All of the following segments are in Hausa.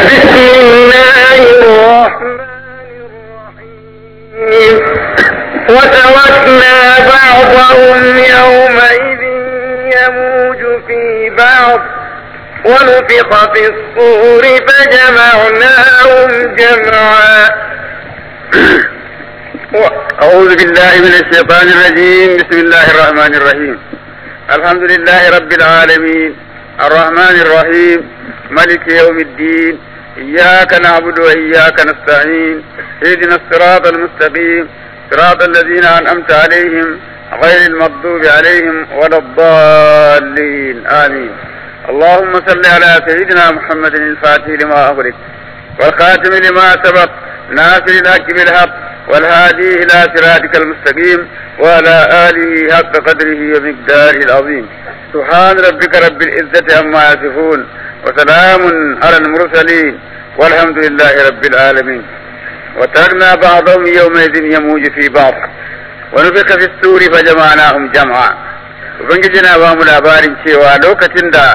بسم الله الرحمن الرحيم وتركنا بعضهم يومئذ يموج في بعض ونفخ في الصور فجمعناهم جمعا أعوذ بالله من الشيطان الرجيم بسم الله الرحمن الرحيم الحمد لله رب العالمين الرحمن الرحيم ملك يوم الدين إياك نعبد وإياك نستعين اهدنا الصراط المستقيم صراط الذين أنعمت عليهم غير المغضوب عليهم ولا الضالين آمين اللهم صل على سيدنا محمد الفاتح لما أغلق والخاتم لما سبق ناصر الحق بالحق والهادي إلى صراطك المستقيم وعلى آله حق قدره ومقداره العظيم سبحان ربك رب العزة عما يصفون وسلام على المرسلين والحمد لله رب العالمين وتركنا بعضهم يومئذ يموج في بعض ونفخ في السور فجمعناهم جمعا ubangiji na ba mu labarin cewa lokacin da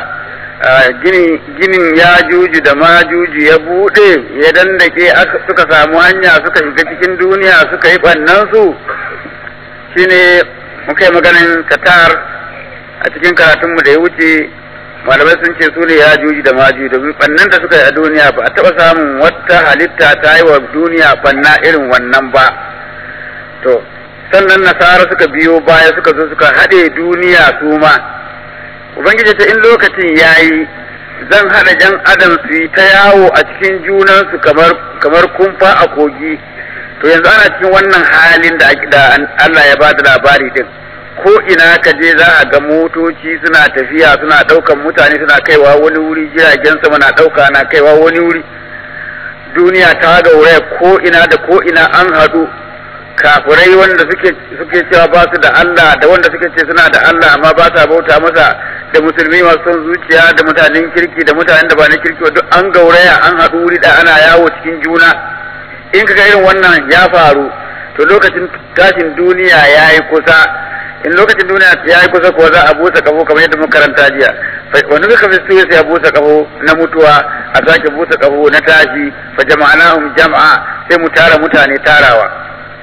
ginin ya juju da ma juju ya bude ya dandake suka samu hanya suka shiga cikin duniya suka yi ɓannansu shine muka yi maganin katar a cikin karatunmu da ya wuce malamai sun ce su ne ya juji da maju domin ɓannan da suka yi a duniya ba a taɓa samun wata halitta ta yi wa duniya ɓanna irin wannan ba to sannan nasara suka biyo baya suka zo suka haɗe duniya su ma ubangiji ta in lokacin ya yi zan haɗa jan adam su yi ta yawo a cikin junansu kamar kamar kumfa a kogi to yanzu ana cikin wannan halin da Allah ya ba da labari din ko ina ka je za a ga motoci suna tafiya suna ɗaukan mutane suna kaiwa wani wuri jiragen sama na ɗauka na kaiwa wani wuri duniya ta gauraya ko ina da ko ina an haɗu kafirai wanda suke suke cewa ba su da Allah da wanda suke ce suna da Allah amma ba sa bauta masa da musulmi masu son zuciya da mutanen kirki da mutanen da ba na kirki duk an gauraya an haɗu wuri da ana yawo cikin juna in kaga irin wannan ya faru to lokacin tashin duniya ya yi kusa in lokacin duniya ya yi kusa kuwa za a busa kafo kamar yadda muka karanta jiya wani suka fi suya sai a busa kafo na mutuwa a sake busa kafo na tashi fa jama'anahum jama'a sai mu tara mutane tarawa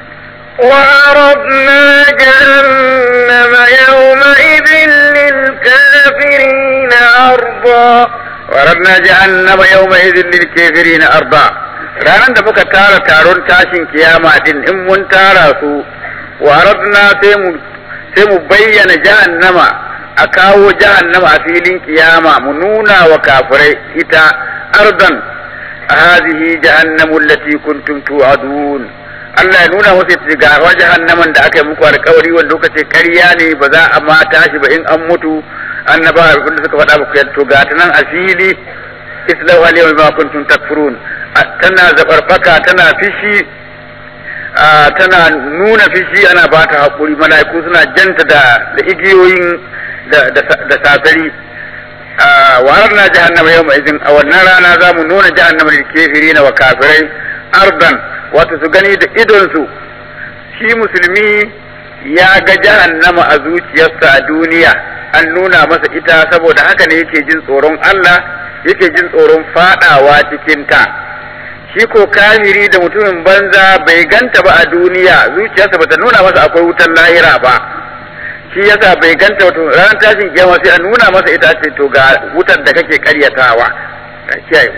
وعرضنا جهنم يومئذ للكافرين عرضا وعرضنا جهنم يومئذ للكافرين أرضا ranar da muka tara taron tashin kiyama din in mun tara su waradna sai mu sai mu bayyana jahannama a kawo jahannama a filin kiyama mu nuna wa kafirai ita ardan hadhihi jahannamu allati kuntum tu'adun Allah ya nuna musu ita ga wa jahannaman da aka yi muku alƙawari wanda kuka ce ƙarya ne ba za a ma tashi ba in an mutu annaba abin da suka faɗa muku to ga ta nan a fili islahu alayhi ma kuntum takfurun tana zabarbaka tana fishi tana nuna fishi ana ba ta haƙuri mala'iku suna janta da da igiyoyin da safari wa na jahannama yau mai izin a wannan rana za mu nuna jahannama da kefiri na wa kafirai ardan wato su gani da idonsu shi musulmi ya ga jahannama a zuciyarsa a duniya an nuna masa ita saboda haka ne yake jin tsoron Allah yake jin tsoron fadawa cikinta shi ko kafiri da mutumin banza bai ganta ba a duniya zuciyarsa bata nuna masa akwai wutan lahira ba shi yasa bai ganta wato ranar tashin kiyama sai a nuna masa ita ce to ga wutar da kake karyatawa ka kiyaye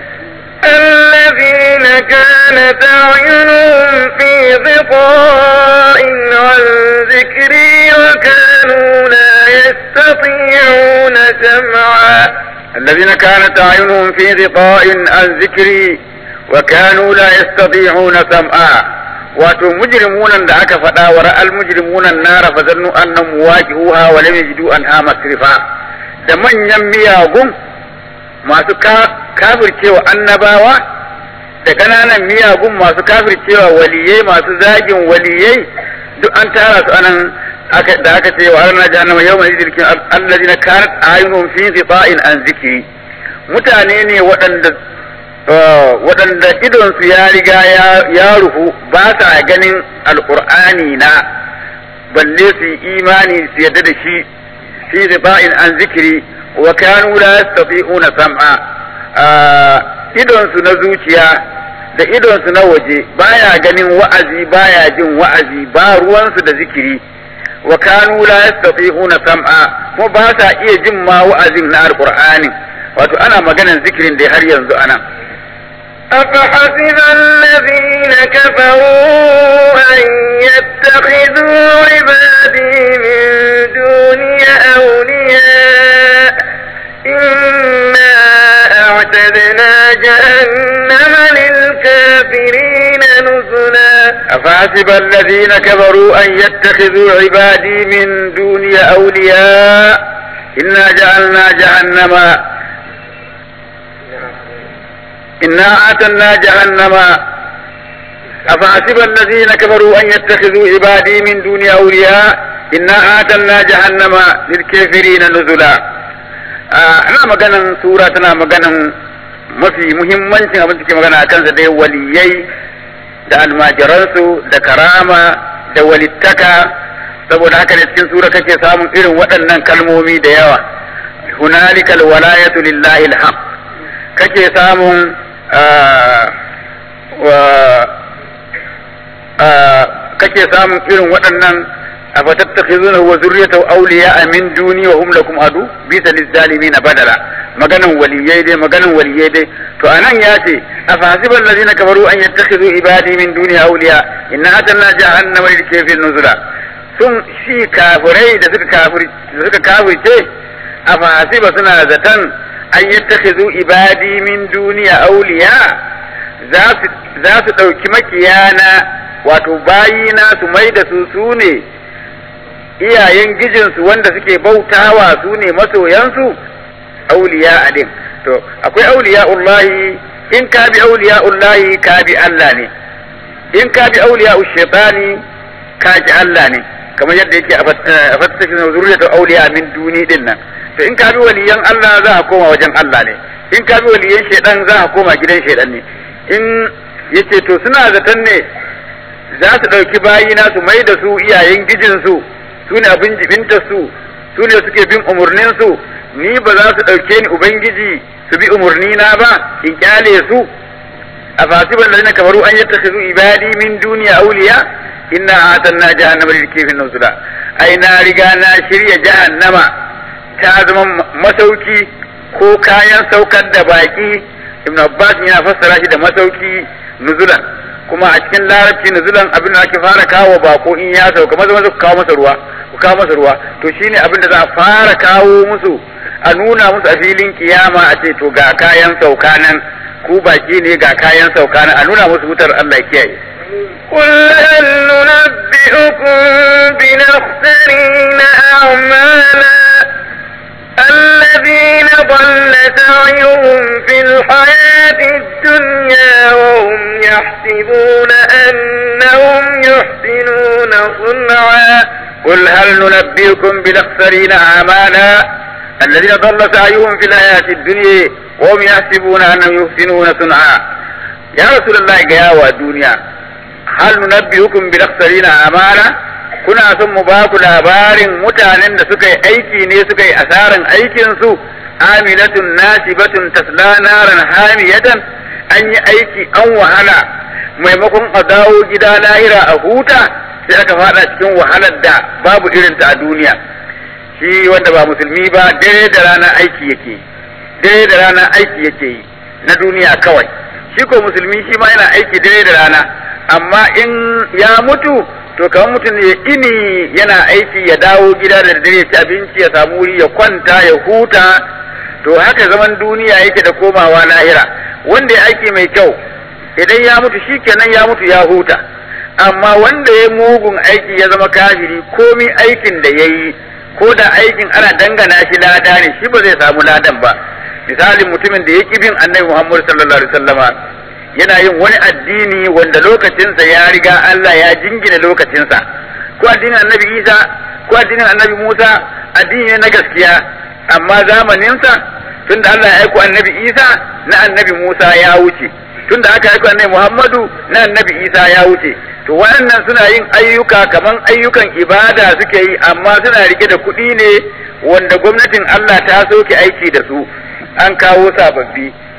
الذين كانت أعينهم في غطاء عن ذكري وكانوا لا يستطيعون سمعا الذين كانت أعينهم في غطاء عن ذكري وكانوا لا يستطيعون سمعا wato mujrimunan da aka faɗa wa ra'al mujrimunan nara fa zannu annahum waqi'uha wa lam yajidu anha masrifa da manyan miyagun masu kafircewa annabawa da ƙananan miyagun masu kafircewa waliyai masu zagin waliyai duk an tara su anan da aka ce wa arna jahannama yawma idilkin allazina kanat ayunuhum fi qita'in an zikri mutane ne waɗanda waɗanda idonsu ya riga ya rufu ba sa ganin alƙur'ani na balle su yi imani su yadda da shi fi riba'in an zikiri wa kanu la yastati'una sam'a idonsu na zuciya da idonsu na waje baya ganin wa'azi baya jin wa'azi ba ruwansu da zikiri wa kanu la yastati'una sam'a kuma ba sa iya jin ma wa'azin na alqur'ani wato ana maganan zikirin da har yanzu anan أفحسب الذين كفروا أن يتخذوا عبادي من دوني أولياء إنا أعتدنا جهنم للكافرين نزلا أفحسب الذين كفروا أن يتخذوا عبادي من دوني أولياء إنا جعلنا جهنم إنا أعتدنا جهنم أفحسب الذين كفروا أن يتخذوا عبادي من دوني أولياء إنا أعتدنا جهنم للكافرين نزلا ana maganan sura tana maganan mafi muhimmancin abin da ke magana a kansa dai waliyai da almajiransu da karama da walittaka saboda haka ne cikin sura kake samun irin waɗannan kalmomi da yawa hunalikal walayatu lillahi alhaq kake samun kake samun irin waɗannan أفتتخذونه وذريته أولياء من دوني وهم لكم عدو بئس للظالمين بدلا maganan waliyai dai maganan waliyai dai to anan ya ce afahasiba allazina kafaru an yattakhidhu ibadi min duni awliya inna atanna jahannama lil kafirin nuzula sun shi kafirai da suka kafir da suka kafirce afahasiba suna zatan an yattakhidhu ibadi min duni awliya za su za su dauki makiyana wato bayina su mai da su sune iyayen gijinsu wanda suke bautawa su ne masoyansu auliya alim to akwai auliya ullahi in ka bi auliya ullahi ka bi Allah ne in ka bi auliya shaitani ka ji Allah ne kamar yadda yake a fattakin zuriyatu auliya min duni din nan to in ka bi waliyan Allah za ka koma wajen Allah ne in ka bi waliyan shaitan za ka koma gidan shaitan ne in yace to suna zaton ne za su ɗauki bayina su mai da su iyayen gijinsu su ne abin jibinta su su ne suke bin umarnin su ni ba za su ɗauke ni ubangiji su bi umarni na ba in kyale su a fasiban da kamaru an yadda su ibadi min duniya auliya inna atanna jahannama lil kafin nuzula ai na riga na shirya jahannama ta zama masauki ko kayan saukar da baki ibn abbas yana fassara shi da masauki nuzulan kuma a cikin larabci nuzulan abin da ake fara kawo bako in ya sauka maza maza ku kawo masa ruwa ku kawo masa ruwa to shine abin da za a fara kawo musu a nuna musu a filin kiyama a ce to ga kayan sauka nan ku baki ne ga kayan sauka nan a nuna musu wutar Allah ya kiyaye قل هل ننبئكم بنخسرين أعمالا الذين ضل سعيهم في الحياة الدنيا وهم يحسبون أنهم يحسنون صنعا قل هل ننبئكم بالأخسرين أعمالا الذين ضل سعيهم في الحياة الدنيا وهم يحسبون أنهم يحسنون صنعا يا رسول الله يا الدنيا هل ننبئكم بالأخسرين أعمالا kuna son mu ba ku labarin mutanen da suka yi aiki ne suka yi asaran aikinsu amilatun nasibatun tasla naran hamiyatan an yi aiki an wahala maimakon a dawo gida lahira a huta sai aka fada cikin wahalar da babu irinta a duniya shi wanda ba musulmi ba dare da rana aiki yake dare da rana aiki yake yi na duniya kawai shi ko musulmi shi ma yana aiki dare da rana amma in ya mutu to kamar mutum ne ini yana aiki ya dawo gida da dare ci abinci ya samu wuri ya kwanta ya huta to haka zaman duniya yake da komawa lahira wanda ya aiki mai kyau idan ya mutu shi kenan ya mutu ya huta amma wanda ya mugun aiki ya zama kafiri komi aikin da ya yi ko da aikin ana dangana shi lada ne shi ba zai samu ladan ba misalin mutumin da ya ki bin annabi Muhammad sallallahu alaihi wasallama yana yin wani addini wanda lokacinsa ya riga Allah ya jingina lokacinsa ko addinin annabi Isa ko addinin annabi Musa addini ne na gaskiya amma zamaninsa tunda Allah ya aiko annabi Isa na annabi Musa ya wuce tunda aka aiko annabi Muhammadu na annabi Isa ya wuce to waɗannan suna yin ayyuka kaman ayyukan ibada suke yi amma suna rike da kuɗi ne wanda gwamnatin Allah ta soke aiki da su an kawo sababbi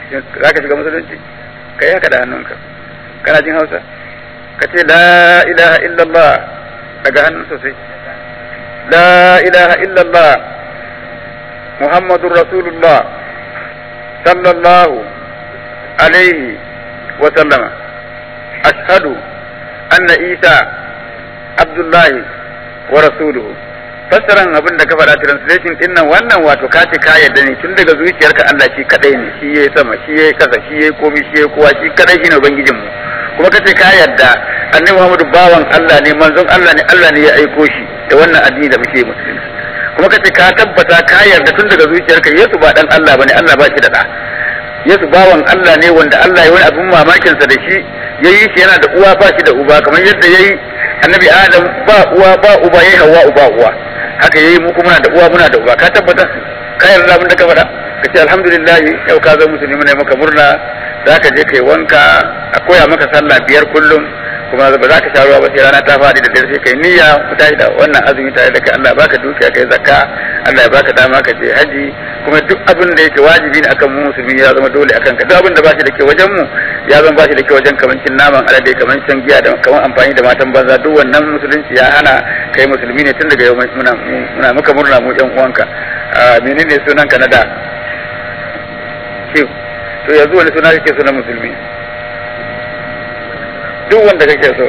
za ka shiga musulunci ka yi haka da hannunka kana jin hausa ka ce la ilaha illallah daga hannun sosai la ilaha illallah muhammadun rasulullah sallallahu alaihi wa sallama ashhadu anna isa abdullahi wa rasuluhu fassaran abin da ka faɗa translation din nan wannan wato ka ce ka yarda ne tun daga zuciyarka Allah shi kadai ne shi yayi sama shi yayi kasa shi yayi komai shi yayi kowa shi kadai shine ubangijin mu kuma ka ce ka yarda annabi Muhammadu bawan Allah ne manzon Allah ne Allah ne ya aiko shi da wannan addini da muke musulunci kuma ka ce ka tabbata ka yarda tun daga zuciyarka Yesu ba dan Allah bane Allah ba shi da da Yesu bawan Allah ne wanda Allah ya wani abin mamakinsa da shi yayi shi yana da uwa ba shi da uba kamar yadda yayi annabi Adam ba uwa ba uba yayi Hawwa uba uwa haka yayi mu kuma muna da uwa muna da uba ka tabbata ka yarda abin da ka faɗa ka ce alhamdulillah yau ka zama musulmi ne maka murna za ka je kai wanka a koya maka sallah biyar kullum kuma ba za ka sha ruwa ba sai rana ta faɗi da dare sai kai niyya ku tashi da wannan azumi tare da kai Allah ya baka dukiya kai zakka Allah ya baka dama ka je haji kuma duk abin da yake wajibi ne akan mu musulmi ya zama dole akan ka duk abin da ba shi da ke wajen mu ya zama ba shi da ke wajen kaman cin naman alade kaman shan giya da kaman amfani da matan banza duk wannan musulunci ya hana kai musulmi ne tun daga yau muna muna muka murna mu yan uwanka menene sunan ka na da to yanzu wani suna kake sunan musulmi duk wanda kake so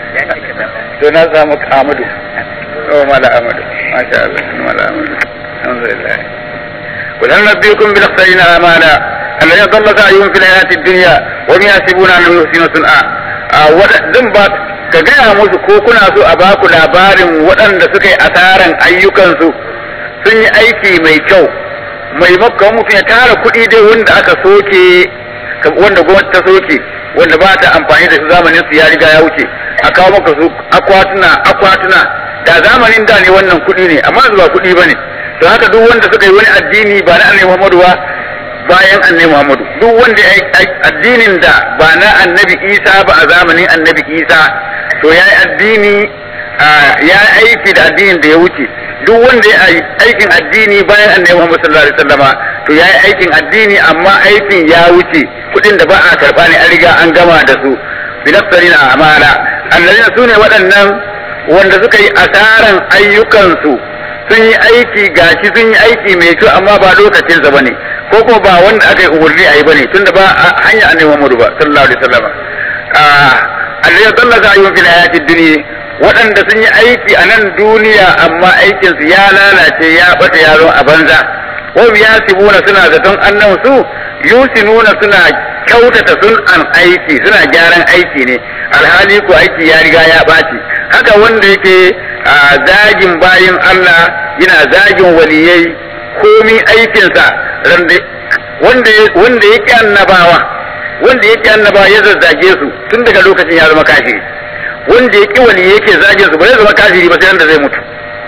to na samu Ahmadu oh mala Ahmadu masha Allah mala Ahmadu alhamdulillah قل هل نبيكم بالاخسرين اعمالا الذين ضل سعيهم في الحياه الدنيا وهم يحسبون انهم يحسنون صنعا wadanda ba ka gaya musu ko kuna so a baku labarin waɗanda suka yi asaran ayyukansu sun yi aiki mai kyau maimakon mutum ya tara kuɗi dai wanda aka soke wanda gwamnati ta soke wanda ba ta amfani da su zamanin su ya riga ya wuce a kawo maka su akwatuna akwatuna da zamanin da ne wannan kuɗi ne amma ba kuɗi ba ne to haka duk wanda suka yi wani addini ba na annabi Muhammadu ba bayan annabi Muhammadu duk wanda ya addinin da ba na annabi Isa ba a zamanin annabi Isa to ya yi addini ya aiki da addinin da ya wuce duk wanda ya yi aikin addini bayan annabi Muhammad sallallahu alaihi wasallama to ya yi aikin addini amma aikin ya wuce kudin da ba a karba ne an riga an gama da su binafsarina amala allazina sune waɗannan wanda suka yi asaran ayyukansu sun yi aiki gashi sun yi aiki mai kyau amma ba lokacin sa bane ko kuma ba wanda aka yi umarni a yi bane tunda ba hanya annabi Muhammad ba sallallahu alaihi wasallama allazina dallaka ayyuhum fil hayatid dunya waɗanda sun yi aiki a nan duniya amma aikinsu ya lalace ya bata yaro a banza wa yasibuna suna zaton annan su yusinuna suna kyautata sun an aiki suna gyaran aiki ne alhali ko aiki ya riga ya ɓaci haka wanda yake a zagin bayin Allah yana zagin waliyai komi aikinsa wanda wanda yake annabawa wanda yake annabawa ya zazzage su tun daga lokacin ya zama kafiri wanda ya ƙi wani yake zagin su ba zai zama kafiri ba sai da zai mutu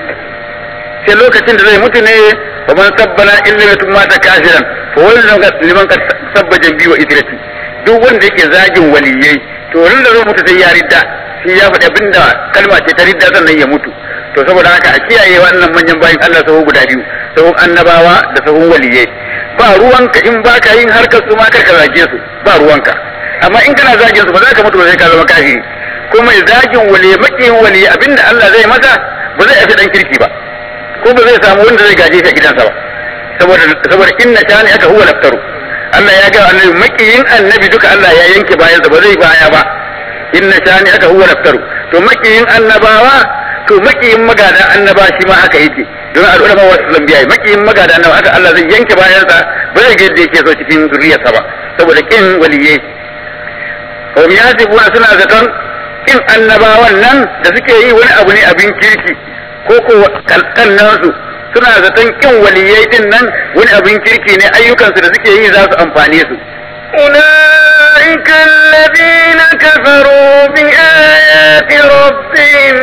sai lokacin da zai mutu ne ba man sabbana illa mutum mata kafiran fa wannan ga liman ka sabba jambi wa idrati duk wanda yake zagin waliyai to ran da zai mutu sai ya ridda shi ya faɗi abinda kalma ce ta ridda sannan ya mutu to saboda haka a kiyaye wannan manyan bayin Allah sahu guda biyu sahun annabawa da sahun waliyai ba ruwanka in baka yin harkar su ma karka zage su ba ruwanka amma in kana zagin su ba za ka mutu ba sai ka zama kafiri ko mai zagin wali makiyin wali abinda Allah zai masa ba zai afi dan kirki ba ko ba zai samu wanda zai gaje shi a gidansa ba saboda saboda inna shani aka huwa laftaru Allah ya ga annabi makiyin annabi duka Allah ya yanke bayan sa ba zai baya ba inna shani aka huwa laftaru to makiyin annabawa to makiyin magada annaba shi ma haka yake don al'ulama wa sallam biya makiyin magada annaba haka Allah zai yanke bayan sa ba zai ga yadda yake so cikin zuriyarsa ba saboda kin waliyai kawai ya suna zaton in annabawan nan da suke yi wani abu ne abin kirki ko ko kalkannansu suna zaton kin waliyai din nan wani abin kirki ne ayyukansu da suke yi za su amfane su أولئك الذين كفروا بآيات ربهم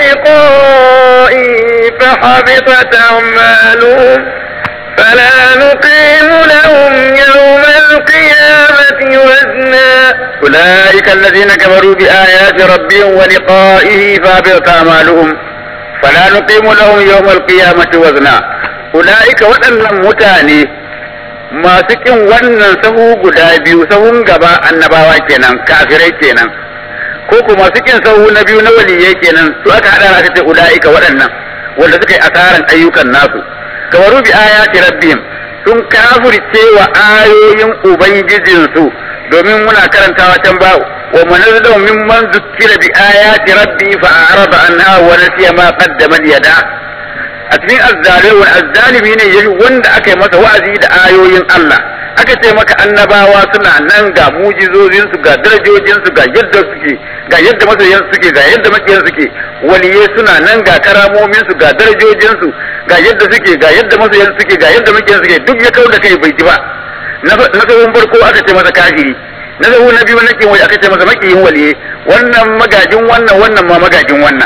ولقائه فحبطت أعمالهم فلا نقيم لهم يوم القيامة وزنا أولئك الذين كفروا بآيات ربهم ولقائه فابرت أعمالهم فلا نقيم لهم يوم القيامة وزنا أولئك وأن متاني masu kin wannan sahu guda biyu sahun gaba annabawa kenan kafirai kenan ko kuma masu kin sahu na biyu na waliyai kenan su aka hada aka ce ulaika waɗannan wanda suka yi asaran ayyukan nasu kawaru bi ayati rabbihim sun kafirce wa ayoyin ubangijinsu domin muna karantawa can ba wa manazzalu mimman zukkira bi ayati rabbi fa a'rada anha wa nasiya ma qaddama yada a cikin azzalimi azzalimi ne yayi wanda aka yi masa wa'azi da ayoyin Allah aka ce maka annabawa suna nan ga mujizozin su ga darajojin su ga yadda suke ga yadda masoyan suke ga yadda makiyan suke waliyai suna nan ga karamomin su ga darajojin su ga yadda suke ga yadda masoyan suke ga yadda makiyan suke duk ya kauda kai bai ji ba na sabon farko aka ce masa kafiri na zahu na biyu na kin aka ce masa makiyin waliye wannan magajin wannan wannan ma magajin wannan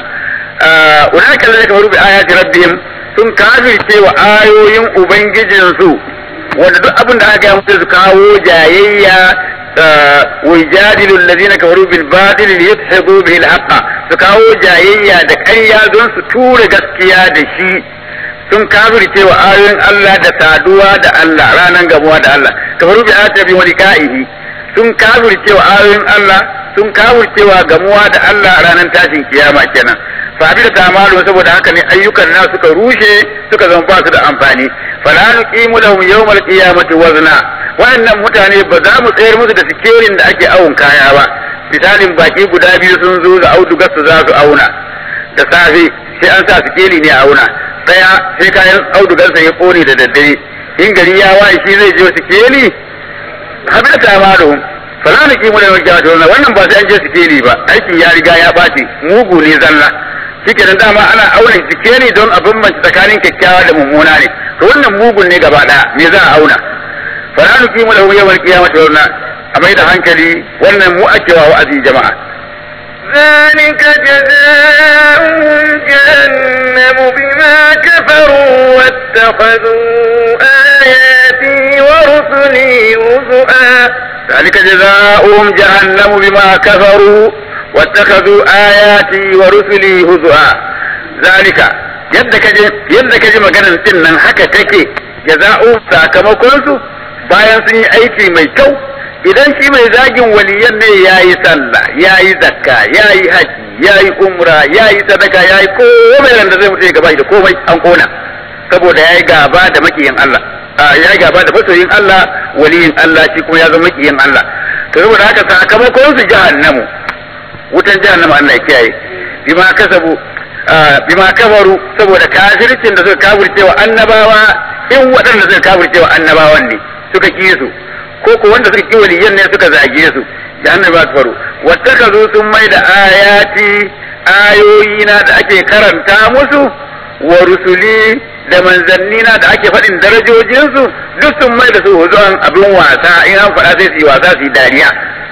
ulaka zai kafaru bi ayati rabbihim sun kafirce wa ayoyin ubangijinsu wanda duk abin da aka yi musu su kawo jayayya wa jadilu allazina kafaru bil batil liyadhibu bihi al haqq su kawo jayayya da ƙarya don su tura gaskiya da shi sun kafirce wa ayoyin Allah da saduwa da Allah ranan gamuwa da Allah kafaru bi ayati rabbihim wa liqa'ihi sun kafirce wa ayoyin Allah sun kafirce wa gamuwa da Allah ranan tashin kiyama kenan fa da tamalu saboda haka ne ayyukan na suka rushe suka zama ba su da amfani fala nuqimu lahum yawmal qiyamati wazna wannan mutane ba za mu tsayar musu da sikerin da ake awon kaya ba misalin baki guda biyu sun zo da audugar su za su auna da safe sai an sa sikeli ne a auna daya sai kayan audugar sa ya kone da daddare in gari ya waye shi zai je sikeli habita tamalu fala nuqimu lahum yawmal qiyamati wazna wannan ba sai an je sikeli ba aikin ya riga ya bace mugu ne zalla shike da dama ana auna jike ne don a bambance tsakanin kyakkyawa da mummuna ne to wannan mugun ne gaba daya me za a auna fala nuqimu lahu yawmal qiyamati wazna a mai da hankali wannan mu ake wa wa'azi jama'a ذلك جزاؤهم جهنم بما كفروا واتخذوا آياتي ورسلي هزؤا ذلك جزاؤهم جهنم بما كفروا واتخذوا آياتي ورسلي هزؤا ذلك yadda kaje yadda kaje maganar din nan haka take jaza'u sakamakon su bayan sun yi aiki mai kyau idan shi mai zagin waliyan ne yayi sallah yayi zakka yayi haji yayi umra yayi sadaka yayi komai ran da zai mutu gaba da komai an kona saboda yayi gaba da makiyin Allah yayi gaba da masoyin Allah waliyin Allah shi kuma ya zama makiyin Allah to saboda haka sakamakon su jahannamu wutan jahannama Allah ya kiyaye bima kasabu bima kafaru saboda kafircin da suka kafirce wa annabawa in waɗanda suka kafirce wa annabawan ne suka ki su ko ko wanda suka ki waliyan ne suka zage su jahannama su faru wattakazu sun mai da ayati ayoyina da ake karanta musu wa rusuli da manzannina da ake faɗin darajojinsu duk sun mai da su huzuwan abin wasa in an faɗa sai su yi wasa su yi dariya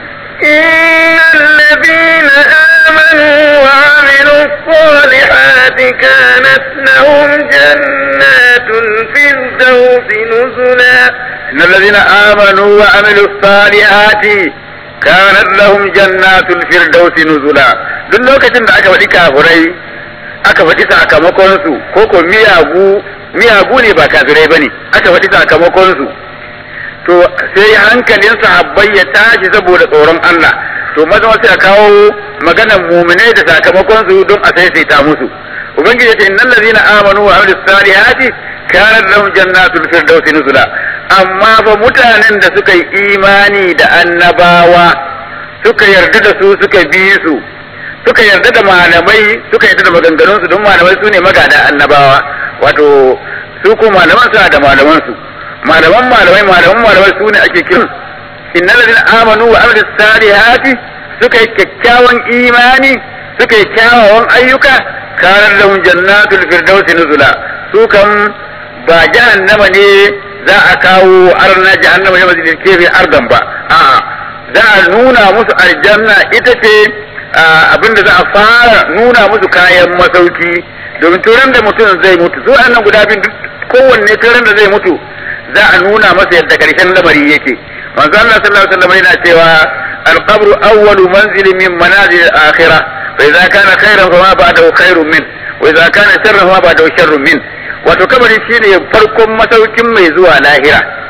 إن الذين آمنوا وعملوا الصالحات كانت لهم جنات الفردوس نزلا إن الذين آمنوا وعملوا الصالحات كانت لهم جنات الفردوس نزلا duk lokacin da aka faɗi kafurai aka faɗi sakamakonsu ko ko miyagu miyagu ne ba kafirai bane aka faɗi sakamakonsu to sai hankalin sahabbai ya tashi saboda tsoron Allah to maza sai a kawo maganar muminai da sakamakon su don a saisaita musu ubangiji ya ce innal ladzina amanu wa amilus salihati kanat lahum jannatul firdausi nuzula amma fa mutanen da suka yi imani da annabawa suka yarda da su suka bi su suka yarda da malamai suka yarda da maganganun su don malamai su ne magada annabawa wato su ko malaman suna da malaman su malaman malamai malaman malamai su ne ake kiran innal ladina amanu wa amilus salihati suka yi kyakkyawan imani suka yi kyawawan ayyuka kanar lahum jannatul firdausi nuzula su kam ba jahannama ne za a kawo arna jahannama ya mazilin kefe ardan ba a'a za a nuna musu aljanna ita ce abinda za a fara nuna musu kayan masauki domin turan da mutum zai mutu su annan guda biyu kowanne turan da zai mutu za a nuna masa yadda karshen lamari yake manzo Allah sallallahu alaihi wasallam yana cewa al-qabr awwalu manzilin min manazil al-akhirah fa idza kana khairan fa ma ba'dahu khairun min wa idza kana sharran fa ma ba'dahu sharrun min wato kabari shine farkon masaukin mai zuwa lahira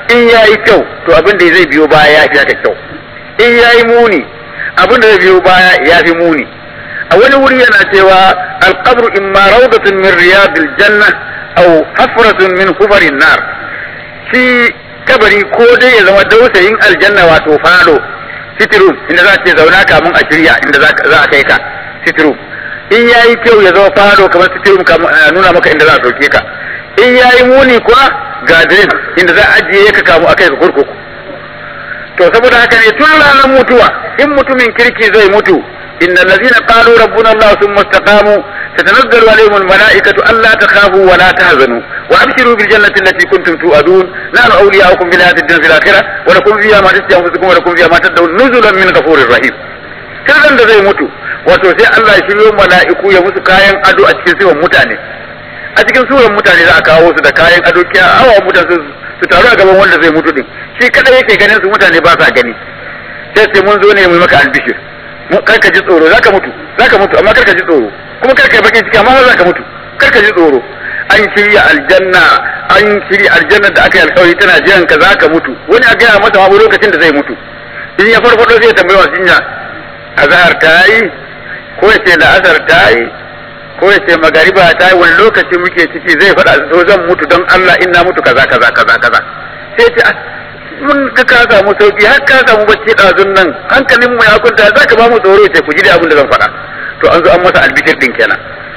in yayi kyau to abin da zai biyo baya ya fi haka kyau in yayi muni abin da zai biyo baya ya fi muni a wani wuri yana cewa alqabru imma rawdatun min riyadil janna aw hafratun min hufarin nar shi kabari ko dai ya zama dausayin aljanna wato falo sitirum inda za ce zauna kamun a shirya inda za a kai ka sitirum in yayi kyau ya zama falo kamar sitirum nuna maka inda za a sauke ka in yayi muni kuwa gadrin inda za a ajiye ka kamu akai ka kurkuku to saboda haka ne tun ranar mutuwa in mutumin kirki zai mutu إن الذين قالوا ربنا الله ثم استقاموا تتنزل عليهم الملائكة ألا تخافوا ولا تهزنوا وأبشروا بالجنة التي كنتم توعدون نحن أولياؤكم في الحياة الدنيا في الآخرة ولكم فيها ما تشتهي أنفسكم ولكم فيها ما تدعون نزلا من غفور رحيم sirrin da zai mutu wato sai Allah ya shiryo mala'iku ya musu kayan ado a cikin suran mutane a cikin suran mutane za a kawo su da kayan ado kiya awa mutane su taru a gaban wanda zai mutu din shi kadai yake ganin su mutane ba sa gani sai sai mun zo ne mu maka albishir kar ka ji tsoro zaka mutu zaka mutu amma kar ka ji tsoro kuma kar ka yi bakin ciki amma zaka mutu kar ka ji tsoro an shirya aljanna an shirya aljanna da aka yi alkawari tana jiran ka zaka mutu wani a gaya masa ma lokacin da zai mutu in ya farfado sai ya tambayi wa jinya azhar ta yi ko ya ce la'asar ta yi ko ya ce magariba ta yi wani lokaci muke ciki zai faɗa so zan mutu don Allah in na mutu kaza kaza kaza kaza sai ce mun ka ka samu sauki har ka samu bacci ɗazun nan hankalin mu ya kunta za ka ba mu tsoro ce ku ji da abin da zan faɗa to an zo an masa albishir din kenan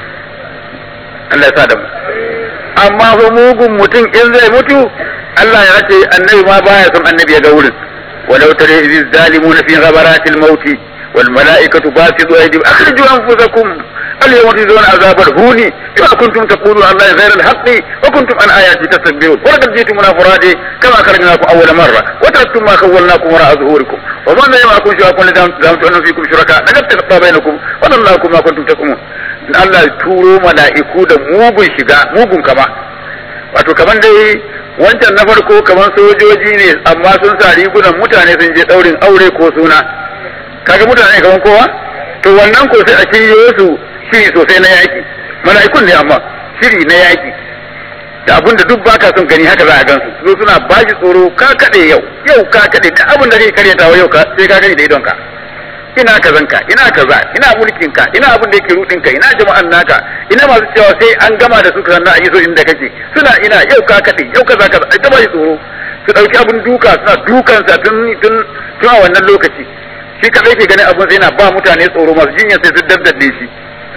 Allah ya sa da mu amma fa mugun mutum in zai mutu Allah ya ce annabi ma baya son annabi ya ga wurin ولو ترى إذ الظالمون في غبرات الموت والملائكة باسطوا أيديهم أخرجوا أنفسكم اليوم تجزون عذاب الهون بما كنتم تقولون على الله غير الحق وكنتم عن آياتي تستكبرون ولقد جئتمونا فرادى كما خرجناكم أول مرة وتركتم ما خولناكم وراء ظهوركم وما لم معكم شركاء لزعمتم أن فيكم شركاء لقد تقطع بينكم وضلكم ما كنتم تكمون Allah ya turo mala'iku da mugun shiga mugun kama wato kaman dai wancan na farko kaman sojoji ne amma sun sa rigunan mutane sun je daurin aure ko suna kaga mutane kaman kowa to wannan ko sai a shiryo su shiri sosai na yaki mala'ikun ne amma shiri na yaki da abinda duk baka son gani haka za a gansu su suna bashi tsoro ka kade yau yau ka kade duk abin da kake karyatawa yau ka sai ka gani da idonka ina kazanka ina kaza ina mulkinka ina abin da yake rudinka ina jama'an naka ina masu cewa sai an gama da su sannan a yi so inda kake suna ina yau ka kade yau kaza kaza ai ta bashi tsoro su dauki abin duka suna dukansa tun tun tun a wannan lokaci shi kadai ke ganin abin sai yana ba mutane tsoro masu jinya sai su daddade shi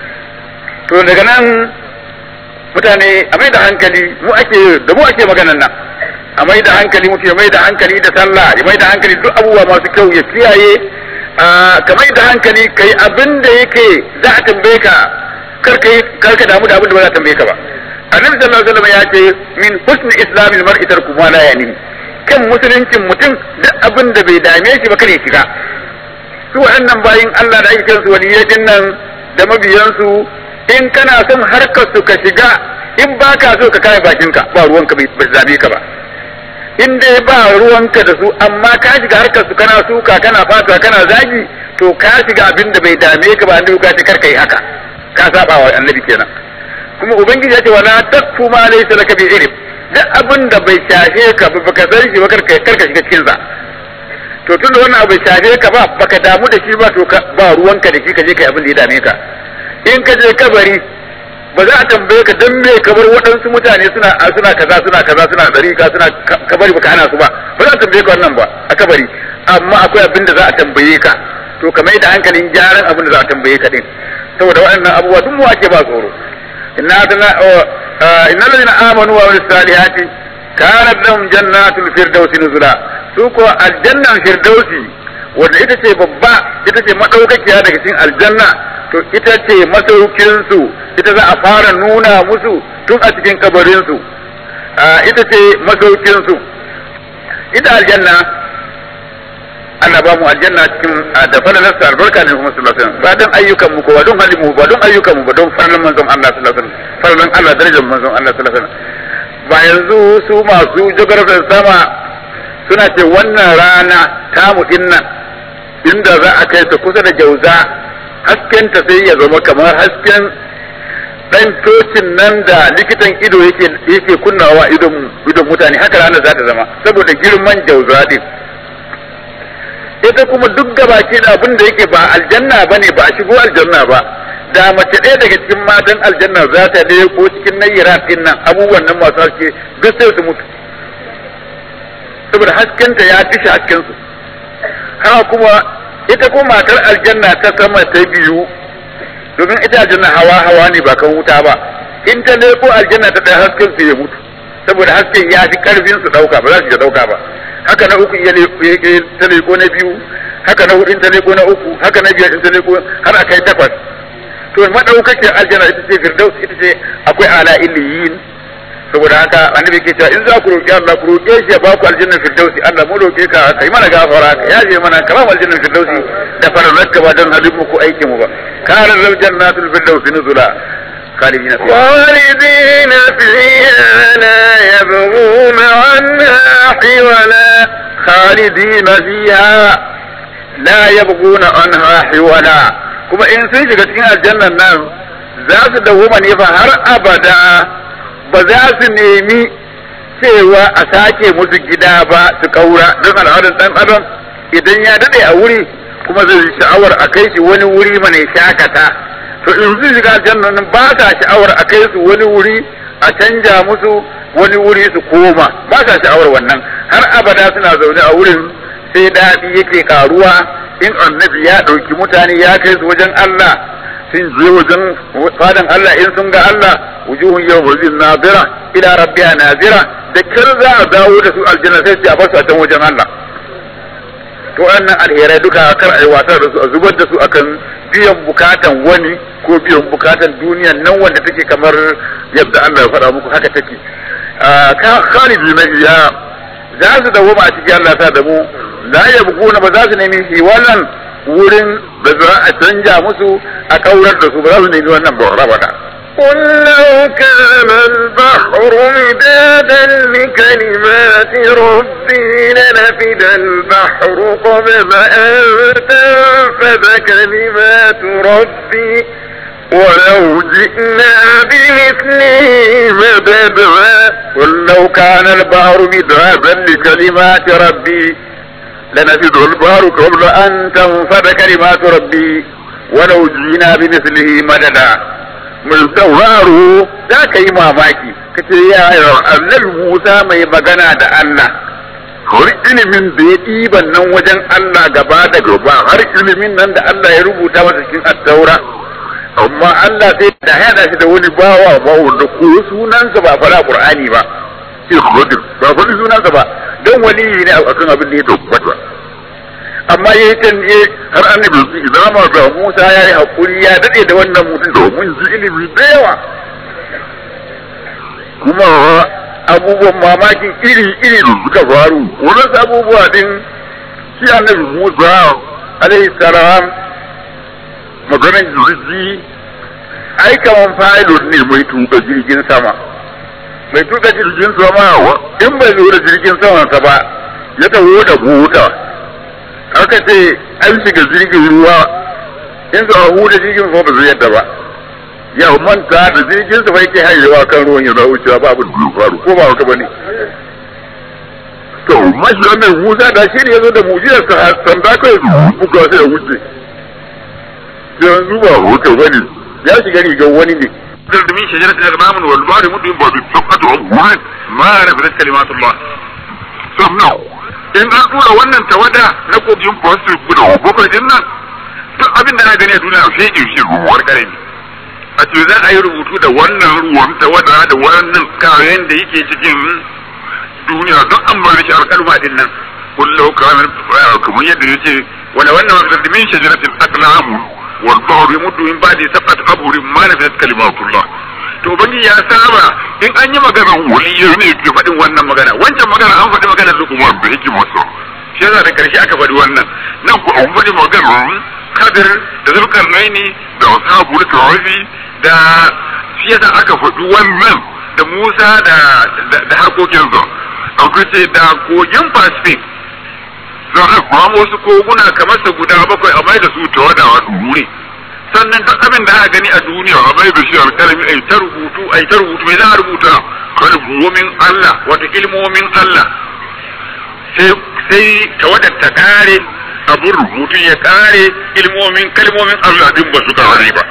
to daga nan mutane a mai da hankali mu ake da mu ake maganan nan a mai da hankali mutum ya mai da hankali da sallah ya mai da hankali duk abubuwa masu kyau ya kiyaye ka mai da hankali kai abin da yake za a tambaye ka kar ka damu da abin da ba za a tambaye ka ba annabi sallallahu alaihi wasallam ya ce min husni islamil mar'i tarku ma la yani kan musuluncin mutum duk abin da bai dame shi ba kare shiga su waɗannan bayin Allah da ake kiran su waliyyatin nan da mabiyansu in kana son harkar su ka shiga in baka so ka kare bakinka ba ruwanka bai zabe ka ba in dai ba ruwanka da su amma ka shiga harkar su kana suka kana fata kana zagi to ka shiga abin da bai dame ka ba annabi ka ce kar kai haka ka saba wa annabi kenan kuma ubangiji ya ce wala takfu ma laysa laka bi ilm duk abin da bai shafe ka ba baka san shi ba kar ka shiga cikin sa to tun da wannan abu bai shafe ka ba baka damu da shi ba to ba ruwanka da shi ka je kai abin da ya dame ka in ka je kabari ba za a tambaye ka dan me kabar waɗansu mutane suna suna kaza suna kaza suna dariƙa suna kabari baka hana su ba ba za a tambaye ka wannan ba a kabari amma akwai abin da za a tambaye ka to ka mai da hankalin gyaran abin da za a tambaye ka din saboda waɗannan abubuwa duk mu ake ba tsoro inna tana inna ladina amanu wa amilus salihati kanat lahum jannatul firdausi nuzula su ko aljannan firdausi wanda ita ce babba ita ce madaukakiya daga cikin aljanna to ita ce masaukinsu ita za a fara nuna musu tun a cikin kabarinsu ita ce masaukinsu ita aljanna Allah ba mu aljanna cikin da falalarsa albarka ne kuma sallallahu alaihi wasallam ba don ayyukan mu ko ba don halin mu ba don ayyukan mu ba don falalan manzon Allah sallallahu alaihi wasallam falalan Allah darajar manzon Allah sallallahu alaihi wasallam ba yanzu su masu jagarfin sama suna ce wannan rana tamu dinnan inda za a kai ta kusa da jauza haskenta sai ya zama kamar hasken dan tocin nan da likitan ido yake yake kunnawa idon idon mutane haka ranar za ta zama saboda girman jauza din ita kuma duk gabaki da abin da yake ba aljanna bane ba a shigo aljanna ba da mace ɗaya daga cikin matan aljanna za ta ko cikin nayyirat din nan abubuwan nan masu haske duk sai su mutu saboda haskenta ya dishe hasken su haka kuma ita kuma matar aljanna ta sama ta biyu domin ita aljanna hawa hawa ne ba kan wuta ba in ta leko aljanna ta ɗaya hasken su ya mutu saboda hasken ya fi karfin su ɗauka ba za su iya ɗauka ba haka na uku ya ta leko na biyu haka na hudu in ta leko na uku haka na biyar in ta leko har a kai takwas to madaukakin aljanna ita ce firdaus ita ce akwai ala illiyin saboda haka annabi ke cewa in za ku roƙi Allah ku roƙe shi ya ba ku aljanna firdausi Allah mu roƙe ka kai mana gafara ka yaje mana karam aljanna firdausi da fararka ba don halin muku aikin mu ba kana lal jannatul firdausi nuzula خالدين فيها خالدين فيها لا يبغون عنها حولا خالدين فيها لا يبغون عنها حولا kuma in sun shiga cikin aljannan nan za su dawoma ne fa har abada ba za su nemi cewa a sake musu gida ba su kaura don al'adar dan adam idan ya dade a wuri kuma zai yi sha'awar a kai shi wani wuri mana shakata to in sun shiga aljannan nan ba sa sha'awar a kai su wani wuri a canja musu wani wuri su koma ba sa sha'awar wannan har abada suna zaune a wurin sai daɗi yake karuwa in annabi ya ɗauki mutane ya kai su wajen Allah sun je wajen fadan Allah in sun ga Allah wujuhun yawmin nazira ila rabbiha nazira da kar za a dawo da su aljanna sai a basu a can wajen Allah to wannan alherai duka kar a yi wasa da su a zubar da su akan biyan bukatan wani ko biyan bukatan duniyan nan wanda take kamar yadda Allah ya faɗa muku haka take ka khalidi na iya za su dawo a cikin Allah ta da mu la yabguna ba za su nemi shi wannan wurin da za a canja musu a kaurar da su ba za su nemi wannan ba rabata قل لو كان البحر مدادا لكلمات ربي لنفد البحر قبل أن تنفذ كلمات ربي ولو جئنا بمثله مددا قل لو كان البحر مدادا لكلمات ربي لنفد البحر قبل أن تنفذ كلمات ربي ولو جئنا بمثله مددا mai sauraro za ka yi mamaki ka ce ya annabi Musa mai magana da Allah har ilimin da ya ɗiban nan wajen Allah gaba da gaba har ilimin nan da Allah ya rubuta masa cikin attaura amma Allah sai da hada shi da wani bawa ba wanda ko sunansa ba fara Qur'ani ba sai Khadir ba faɗi sunansa ba don wali ne akan abin da ya tabbata amma yayi can ne har annabi su izama da Musa ya yi hakuri ya dade da wannan mutum domin ji ilimi da yawa kuma abubuwan mamakin iri iri da suka faru wannan abubuwa din shi annabi Musa alaihi salam maganar jirgi ai kaman pilot ne mai tuka jirgin sama mai tuka jirgin sama in bai lura jirgin sama ba ya taho da buta aka ce an shiga jirgin ruwa in za a huda jirgin ruwa ba zai yadda ba ya manta da jirgin sa yake hayewa kan ruwan ya zawo cewa ba abin da faru ko ba haka bane to mashi wannan Musa da shi ne yazo da mujiyar sa sanda kai buga sai ya wuce yanzu ba hoto bane ya shiga rigar wani ne من شجرة الأغنام والبحر مدين بالشقة عمان ما نفذت كلمات الله سمعوا in an tura wannan tawada na kogin fosil guda bakwai din nan duk abin da na gani a duniya a fege shi ruwar kare ne a ce za a yi rubutu da wannan ruwan tawada da wannan kayan da yake cikin duniya don an bar shi alƙalma din nan kullu kamar kamar yadda ya ce wala wannan waqt min shajaratil aqlam wal bahr yamuddu min ba'di sab'ati abhurin ma nafat kalimatullah to bangi ya saba in an yi magana waliyo ne ke faɗin wannan magana wancan magana an faɗi maganar lukumar da yake masu shi yasa da karshe aka faɗi wannan nan ku an faɗi maganar kadir da zulkarnaini da ashabul kahfi da shi yasa aka faɗi wannan da Musa da da harkokin sa akwai ce da kogin Pacific za a kuma wasu koguna kamar sa guda bakwai a mai da su tawada wa wuri sannan duk abin da aka gani a duniya a mai da shi alkalami ai ta rubutu ai ta rubutu mai za a rubuta kalmomin Allah wata ilmomin Allah sai sai tawadar ta kare abin rubutun ya kare ilmomin kalmomin Allah din ba su kare ba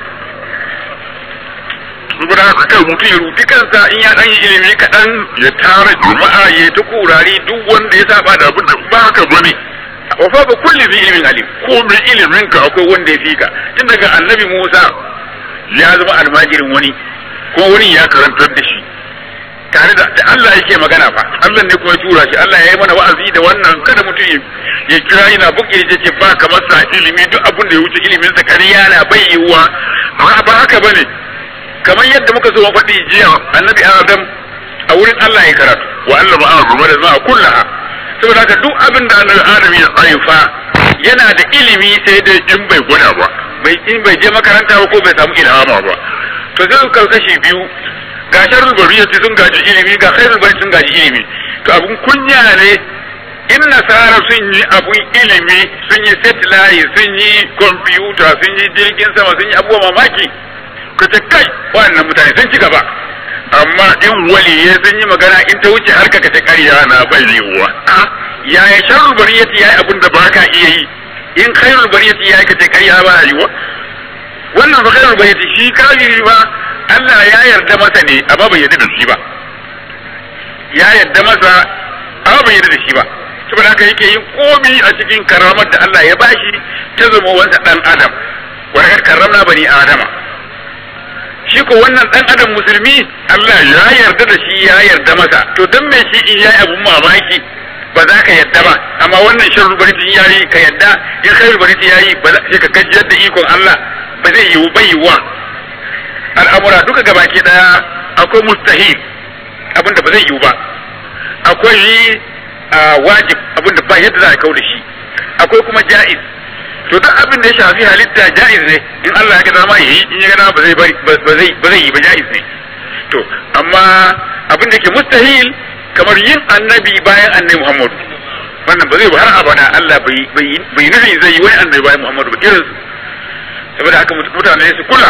saboda haka kai mutum ya rubuti kansa in ya dan yi ilimi kaɗan ya tara jama'a ya ta kurari duk wanda ya saba da abin da ba haka bane wa fa ba kulli bi ilmin alim ko mai ilimin ka akwai wanda ya fika tun daga annabi Musa ya zama almajirin wani ko wani ya karantar da shi tare da Allah yake magana fa Allah ne kuma ya tura shi Allah ya yi mana wa'azi da wannan kada mutum ya kira yana buƙi ya ce ba kamar sa ilimi duk abin da ya wuce ilimin sa kariya na bai yiwuwa ba haka bane kamar yadda muka zo faɗi jiya annabi Adam a wurin Allah ya karatu wa Allah ma'a kuma da ma'a kullaha saboda haka duk abin da annabi Adam ya haifa yana da ilimi sai dai in bai gwada ba bai in bai je makaranta ba ko bai samu ilhama ba to sai su kashi biyu ga sharrul bariyati sun gaji ilimi ga khairul bariyati sun gaji ilimi to abun kunya ne in nasara sun yi abun ilimi sun yi satellite sun yi computer sun yi jirgin sama sun yi abubuwa mamaki ka ce kai wannan mutane sun ci gaba amma in waliye sun yi magana in ta wuce harka ka ta karya na bai yiwuwa yaya sharrul bariyati yayi abun da baka iya yi in khairul bariyati yayi ka ta karya ba yiwuwa wannan fa khairul bariyati shi kafiri ba Allah ya yarda masa ne amma bai yarda da shi ba ya yarda masa amma bai yarda da shi ba saboda haka yake yin komi a cikin karamar da Allah ya bashi ta zama wansa dan adam wa karramna bani adama shi ko wannan dan adam musulmi Allah ya yarda da shi ya yarda masa to dan me shi in yayi abun mamaki ba za ka yarda ba amma wannan sharru bariti yayi ka yarda in khairu bariti yayi ba za ka gajiyar da ikon Allah ba zai yiwu bai yiwuwa al'amura duka gabaki daya akwai mustahil abin da ba zai yiwu ba akwai wajib abin da ba yadda za a kau da shi akwai kuma ja'iz to duk abin da ya shafi halitta ja'iz ne in Allah ya ga dama yi in ya ga dama ba zai bari ba zai ba zai yi ba ja'iz ne to amma abin da ke mustahil kamar yin annabi bayan annabi Muhammad wannan ba zai ba har abada Allah bai bai bai nufi zai yi wani annabi bayan Muhammad ba irin saboda haka mutane su kula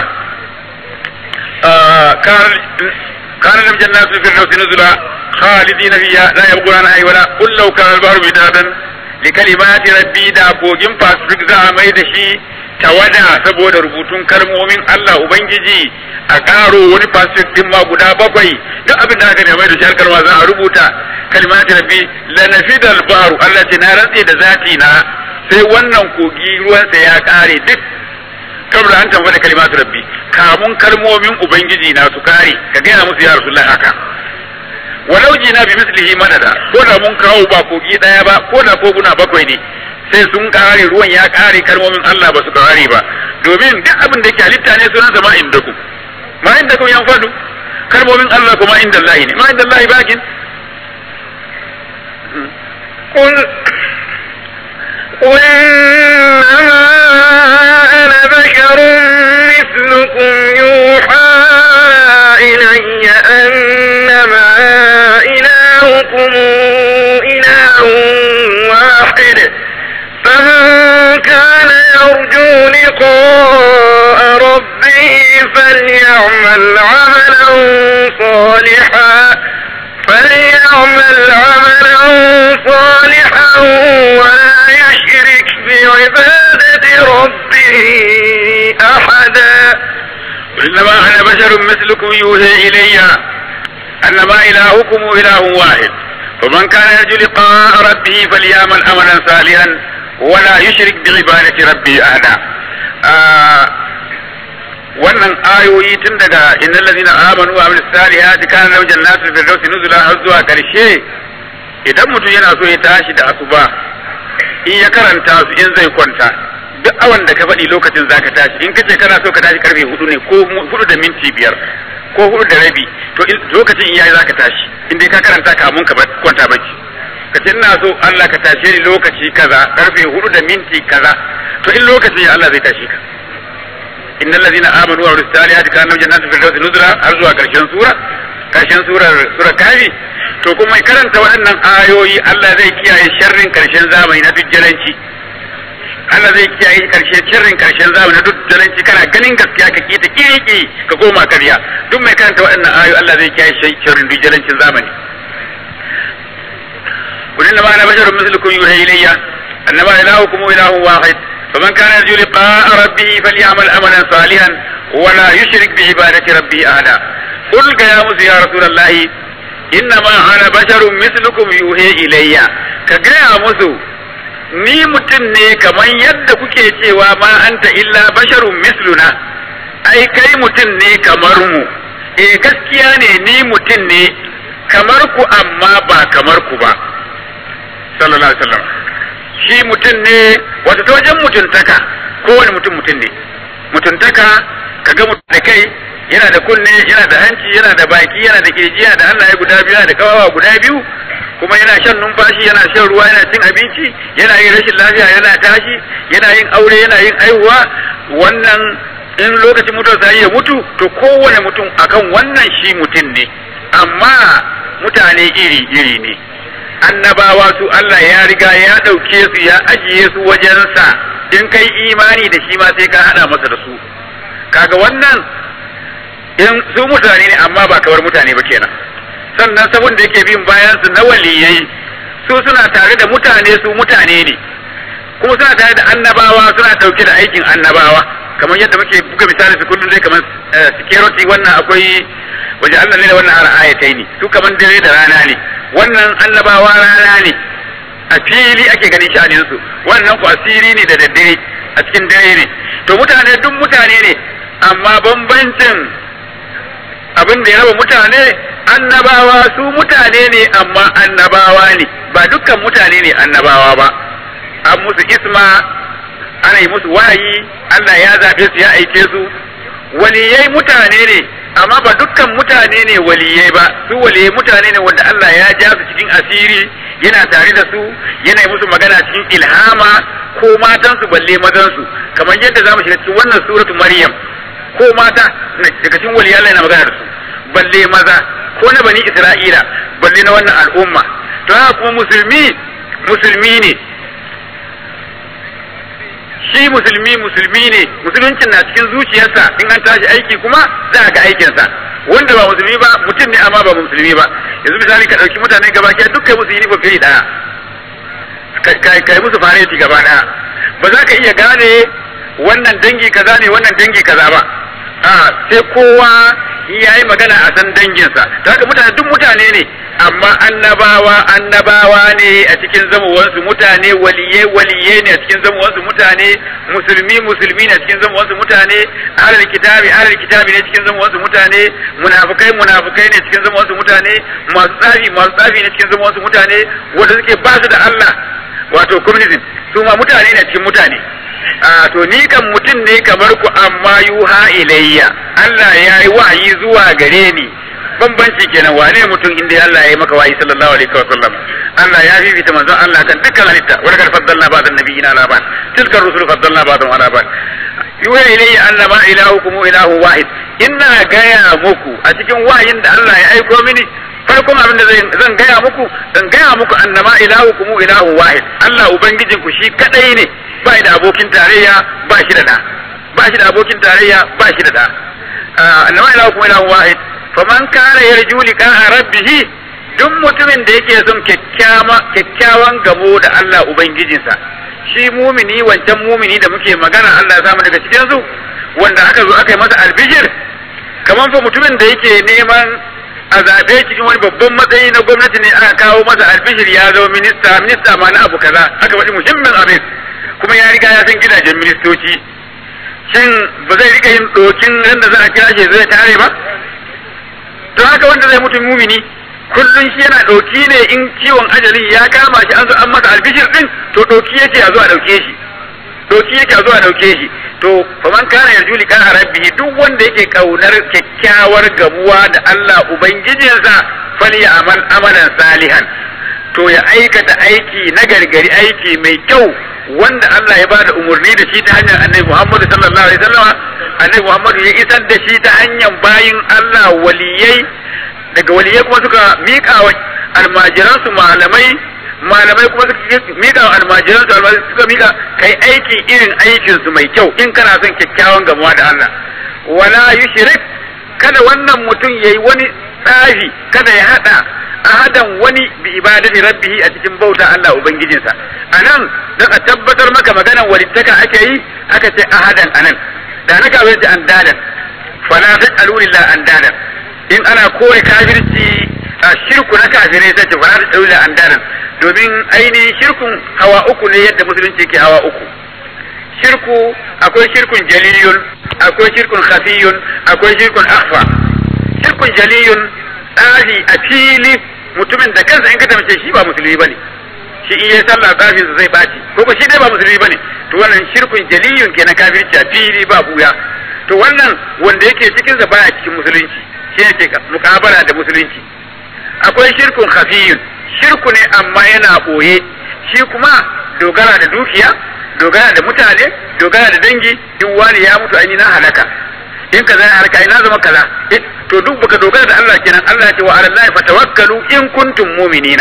كان كان لم جنات في الفردوس نزلا خالدين فيها لا يبغون عنها ولا قل لو كان البحر مدادا لكلمات ربي دا كوجin Pacific za a mai da shi tawada saboda rubutun kalmomin Allah Ubangiji a karo wani Pacific din ma guda bakwai duk abin da aka ne mai da shi har kalma za a rubuta kalimati rabbi la nafidal baru Allah ce na rantse da zati na sai wannan kogi ruwansa ya kare duk kabla an tambaye kalimatu rabbi kamun kalmomin ubangiji na su kare ka gaya musu ya rasulullah haka walau jina bi mislihi madada ko da mun kawo ba kogi daya ba ko da koguna bakwai ne sai sun kare ruwan ya kare kalmomin Allah ba su kare ba domin duk abin da ke halitta ne sunan sa ma indakum ma indakum yan fadu kalmomin Allah kuma inda Allah ne ma inda Allah bakin قل قل إنما أنا بشر مثلكم يوحى إلي أنما إلهكم إله واحد فمن كان يرجو لقاء ربه فليعمل عملا صالحا فليعمل عملا صالحا ولا يشرك بعبادة ربه أحدا إنما أنا بشر مثلكم يوحي إلي أنما إلهكم إله واحد فمن كان يرجو لقاء ربه فليعمل عملا صالحا ولا يشرك بعبادة ربه أحدا آه wannan ayoyi tun daga innal ladina amanu wa amilus salihati kana lahum jannatul firdausi nuzula har zuwa karshe idan mutum yana so ya tashi da asuba in ya karanta su in zai kwanta duk awan da ka faɗi lokacin zaka tashi in kace kana so ka tashi karfe hudu ne ko hudu da minti biyar ko hudu da rabi to lokacin iyaye zaka tashi in dai ka karanta kamun ka kwanta bacci ka ce ina so Allah ka tashe ni lokaci kaza karfe hudu da minti kaza to in lokacin ya Allah zai tashi ka innal ladina amanu wa amilus salihati kana lahum jannatul firdausi nuzula har zuwa karshen sura karshen surar surar kafi to kuma karanta waɗannan ayoyi Allah zai kiyaye sharrin karshen zamani na dujjalanci Allah zai kiyaye karshe sharrin karshen zamani duk jalanci kana ganin gaskiya ka kita kiriki ka koma karya duk mai karanta waɗannan ayoyi Allah zai kiyaye sharrin duk jalancin zamani قل انما انا بشر مثلكم يوحي الي انما الهكم اله واحد فمن كان يرجو لقاء ربه فليعمل عملا صالحا ولا يشرك بعبادة ربه احدا قل يا موسى يا رسول الله انما انا بشر مثلكم يوحي الي كجا موسى ni mutum ne kamar yadda kuke cewa ma anta illa basharun misluna ai kai mutum ne kamar mu eh gaskiya ne ni mutum ne kamar ku amma ba kamar ku ba sallallahu alaihi wasallam shi mutum ne wata ta wajen mutuntaka kowane mutum mutum ne mutuntaka ka ga mutum da kai yana da kunne yana da hanci yana da baki yana da kirji yana da hannaye guda biyu yana da kawawa guda biyu kuma yana shan numfashi yana shan ruwa yana cin abinci yana yin rashin lafiya yana tashi yana yin aure yana yin aihuwa wannan in lokacin mutuwa sai ya mutu to kowane mutum akan wannan shi mutum ne amma mutane iri iri ne annabawa su Allah ya riga ya ɗauke su ya ajiye su wajensa in kai imani da shi ma sai ka haɗa masa da su kaga wannan in su mutane ne amma ba kamar mutane ba kenan sannan sabon da yake bin bayan su na waliyai su suna tare da mutane su mutane ne kuma suna tare da annabawa suna ɗauke da aikin annabawa kamar yadda muke buga misali su kullum dai kamar security wannan akwai waje Allah ne da wannan har ayatai ne su kamar dare da rana ne wannan annabawa rana ne a fili ake ganin sha'anin su wannan ku asiri ne da daddare a cikin dare ne to mutane duk mutane ne amma bambancin abin da ya raba mutane annabawa su mutane ne amma annabawa ne ba dukkan mutane ne annabawa ba an musu isma ana yi musu wahayi Allah ya zaɓe su ya aike su waliyai mutane ne amma ba dukkan mutane ne waliyai ba su waliyai mutane ne wanda Allah ya ja su cikin asiri yana tare da su yana yi musu magana cikin ilhama ko matansu balle mazansu kamar yadda za mu shiga cikin wannan suratu maryam ko mata daga cikin waliyai Allah yana magana da su balle maza ko na bani isra'ila balle na wannan al'umma to haka kuma musulmi musulmi ne shi musulmi musulmi ne musuluncin na cikin zuciyarsa in an tashi aiki kuma za a ga aikinsa wanda ba musulmi ba mutum ne amma ba musulmi ba yanzu misali ka ɗauki mutane gaba ɗaya duk kai musu uniform iri ɗaya kai musu fareti gaba ɗaya ba za ka iya gane wannan dangi kaza ne wannan dangi kaza ba a sai kowa ya yi magana a san danginsa ta haka mutane duk mutane ne amma annabawa annabawa ne a cikin zamowansu mutane waliye waliye ne a cikin zamowansu mutane musulmi musulmi ne a cikin zamowansu mutane ahlul kitabi ahlul kitabi ne cikin zamowansu mutane munafikai munafikai ne cikin zamowansu mutane masu tsafi masu tsafi ne cikin zamowansu mutane wanda suke ba su da Allah wato communism su ma mutane ne cikin mutane a to ni kan mutum ne kamar ku amma yuha ilayya Allah ya yi wahayi zuwa gare ni bambanci kenan wane mutum inda Allah ya yi maka wahayi sallallahu alaihi wa sallam Allah ya fifita manzon Allah kan dukkan halitta wa laqad faddalna ba'd an-nabiyina ala ba'd tilka ar-rusul faddalna ba'dhum ala ba'd yuha ilayya annama ilahukum ilahu wahid ina gaya muku a cikin wahayin da Allah ya aiko mini farkon abin da zan gaya muku in gaya muku annama ilahukum ilahu wahid Allah ubangijinku shi kadai ne ba da abokin tarayya ba shi da da ba shi da abokin tarayya ba shi da da annama ilahukum ilahu wahid faman kana yarju liqa'a rabbih duk mutumin da yake son kyakkyawan gamo da Allah ubangijinsa shi mumini wancan mumini da muke magana Allah ya samu daga cikin su wanda aka zo aka yi masa albishir kamar fa mutumin da yake neman a zaɓe cikin wani babban matsayi na gwamnati ne aka kawo masa albishir ya zama minista minista ma na abu kaza aka faɗi muhimmin abin kuma ya riga ya san gidajen ministoci shin ba zai rika yin ɗokin ran da za a kira shi zai tare ba to haka wanda zai mutu mumini kullum shi yana ɗauki ne in ciwon ajali ya kama shi an zo an masa albishir din to ɗauki yake a zo a ɗauke shi ɗauki yake a zo a ɗauke shi to faman kana yarju liqa rabbihi duk wanda yake kaunar kyakkyawar gamuwa da Allah ubangijinsa fali amal amalan salihan to ya aikata aiki na gargari aiki mai kyau wanda Allah ya bada umarni da shi ta hanyar Annabi Muhammad sallallahu alaihi wasallam Annabi Muhammad ya isar da shi ta hanyar bayin Allah waliyai daga waliyai kuma suka miƙa wa almajiransu malamai malamai kuma suka mika wa almajiran su almajiran suka mika kai aiki irin aikin su mai kyau in kana son kyakkyawan gamuwa da Allah wala yushrik kada wannan mutum yayi wani tsafi kada ya hada ahadan wani bi ibadati rabbihi a cikin bauta Allah ubangijinsa anan dan a tabbatar maka maganan walittaka ake yi aka ce ahadan anan da na kawai da andadan fala taj'alu lillahi andadan in ana kore kafirci a shirku na kafirai sai ce fala taj'alu lillahi andadan domin ainihin shirkun hawa uku ne yadda musulunci ke hawa uku shirku akwai shirkun jaliyun akwai shirkun khafiyun akwai shirkun akhfa shirkun jaliyun tsari a fili mutumin da kansa in ka tambace shi ba musulmi bane shi in yayi sallah tsafin sa zai baci ko ko shi dai ba musulmi bane to wannan shirkun jaliyun kenan kafirci a fili ba buya to wannan wanda yake cikin sa baya cikin musulunci shi yake mukabala da musulunci akwai shirkun khafiyun shirku ne amma yana boye shi kuma dogara da dukiya dogara da mutane dogara da dangi in wani ya mutu an yi na halaka in kaza ya halaka ina zama kaza to duk baka dogara da Allah kenan Allah ce wa ala Allah fatawakkalu in kuntum mu'minina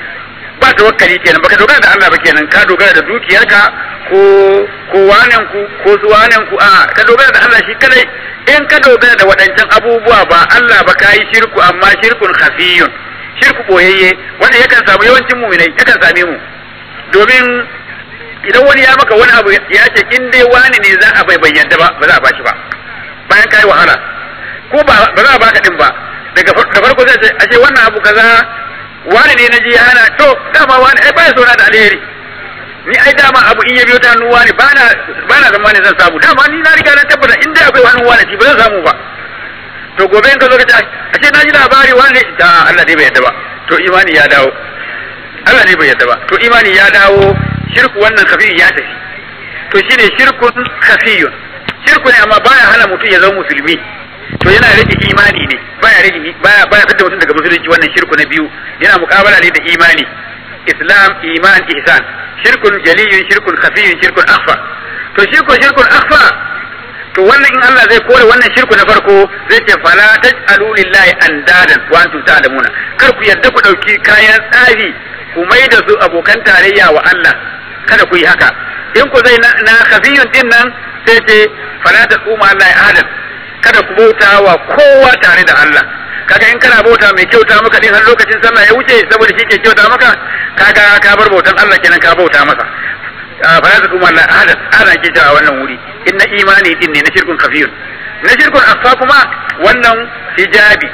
ba tawakkali kenan baka dogara da Allah ba kenan ka dogara da dukiyarka ko ko wanen ku ko zuwanen ku a ka dogara da Allah shi kadai in ka dogara da waɗancan abubuwa ba Allah ba ka yi shirku amma shirkun khafiyun shirku boyayye wanda yakan samu yawancin mu'minai yakan same mu domin idan wani ya maka wani abu ya ce in dai wani ne za a bai bayyana ba ba za a bashi ba bayan kai wahala ko ba ba za a baka din ba daga da farko zai ce ashe wannan abu kaza wani ne na ji hana to dama wani ai baya sona da alheri ni ai dama abu in ya biyo ta hannu wani bana bana zamani zan samu dama ni na riga na tabbata in dai akwai wani wani ba zan samu ba to gobe in ka zo ka ce ashe na ji labari wani da Allah dai bai yadda ba to imani ya dawo Allah ne bai yadda ba to imani ya dawo shirku wannan kafi ya tafi to shine shirkun kafiyun shirku ne amma baya hana mutum ya zama musulmi to yana rage imani ne baya rage baya baya fitar mutum daga musulunci wannan shirku na biyu yana mukabala ne da imani islam iman ihsan shirkun jaliyun shirkun khafiyun shirkun akhfa to shirku shirkun akhfa to wannan in Allah zai kore wannan shirku na farko zai ce fala taj'alu lillahi andadan wa antum ta'lamuna kar ku yarda ku dauki kayan tsari ku mai da su abokan tarayya wa Allah kada ku yi haka in ku zai na khafiyun din nan sai ce fala tasuma Allah ahadan kada ku bauta wa kowa tare da Allah kaga in kana bauta mai kyauta maka din har lokacin sallah ya wuce saboda shi ke kyauta maka kaga ka bar bautan Allah kenan ka bauta masa fa ya kuma Allah ahada ana ke cewa wannan wuri inna imani din ne na shirkun kafiyun na shirkun afa kuma wannan hijabi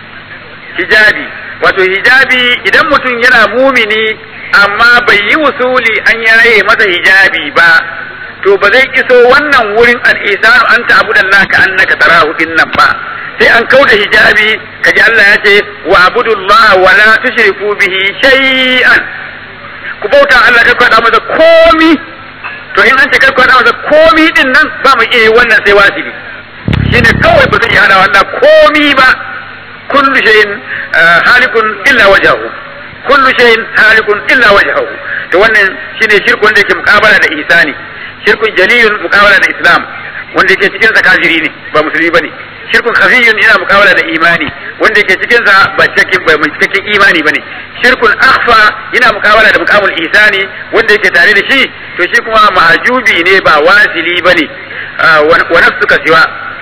hijabi wato hijabi idan mutum yana mumini amma bai yi wusuli an yaye masa hijabi ba to ba zai iso wannan wurin al-isanu an ta'budallaha ka annaka tarahu dinnan ba sai an kauda hijabi kaji Allah ya ce wa abudullaha wa la tushriku bihi shay'an ku bauta Allah kar kwada masa komi to in an ce kar kwada masa komi din nan ba mu iya wannan sai wajibi shine kawai ba zai iya hada Allah komi ba kullu shay'in halikun illa wajhahu kullu shay'in halikun illa wajhahu to wannan shine shirkun da yake mukabala da ihsani shirkun jaliyun mukabala da islam wanda yake cikin sa kafiri ne ba musulmi bane shirkun khafiyun yana mukabala da imani wanda yake cikin sa ba cikakken ba mai cikakken imani bane shirkun akhfa yana mukabala da mukamul ihsani wanda yake tare da shi to shi kuma mahajubi ne ba wasili bane wa nafsuka siwa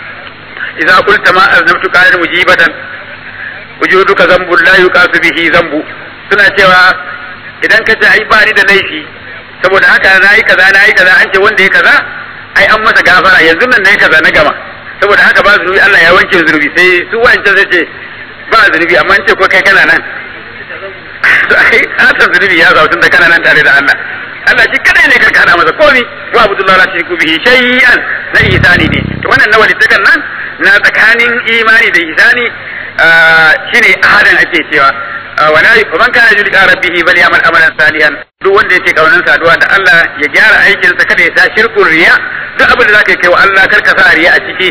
idza qulta ma aznabtu kana mujibatan wujuduka zambun la yuqasu bihi zambu suna cewa idan ka ce ai ba ni da laifi saboda haka na yi kaza na yi kaza an ce wanda ya kaza ai an masa gafara yanzu nan na yi kaza na gama saboda haka ba zunubi Allah ya wanke zunubi sai su wancan zai ce ba zunubi amma ce ko kai kana nan ai asan zunubi ya zautun da kana nan tare da Allah Allah shi kadai ne karka hada masa komi wa abdullahi la tushriku bihi shay'an na ihsani ne to wannan na walittakan nan na tsakanin imani da ihsani shine ahadan ake cewa wala man kana yulqa rabbihi bal ya'mal amalan salihan duk wanda yake kaunan saduwa da Allah ya gyara aikin sa kada ya sa shirkun riya duk abin da zaka kai wa Allah karka sa riya a ciki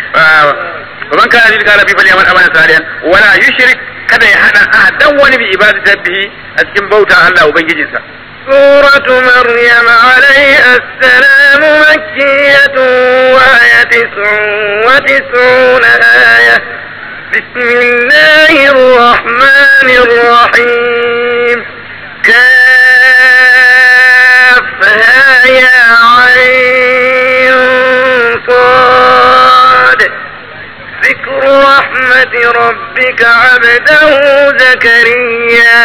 man kana yulqa rabbihi bal ya'mal amalan salihan wala yushrik kada ya hada ahadan wani bi ibadatihi a cikin bauta Allah ubangijinsa سورة مريم عليها السلام مكية وهي تسع وتسعون آية بسم الله الرحمن الرحيم كان رحمة ربك عبده زكريا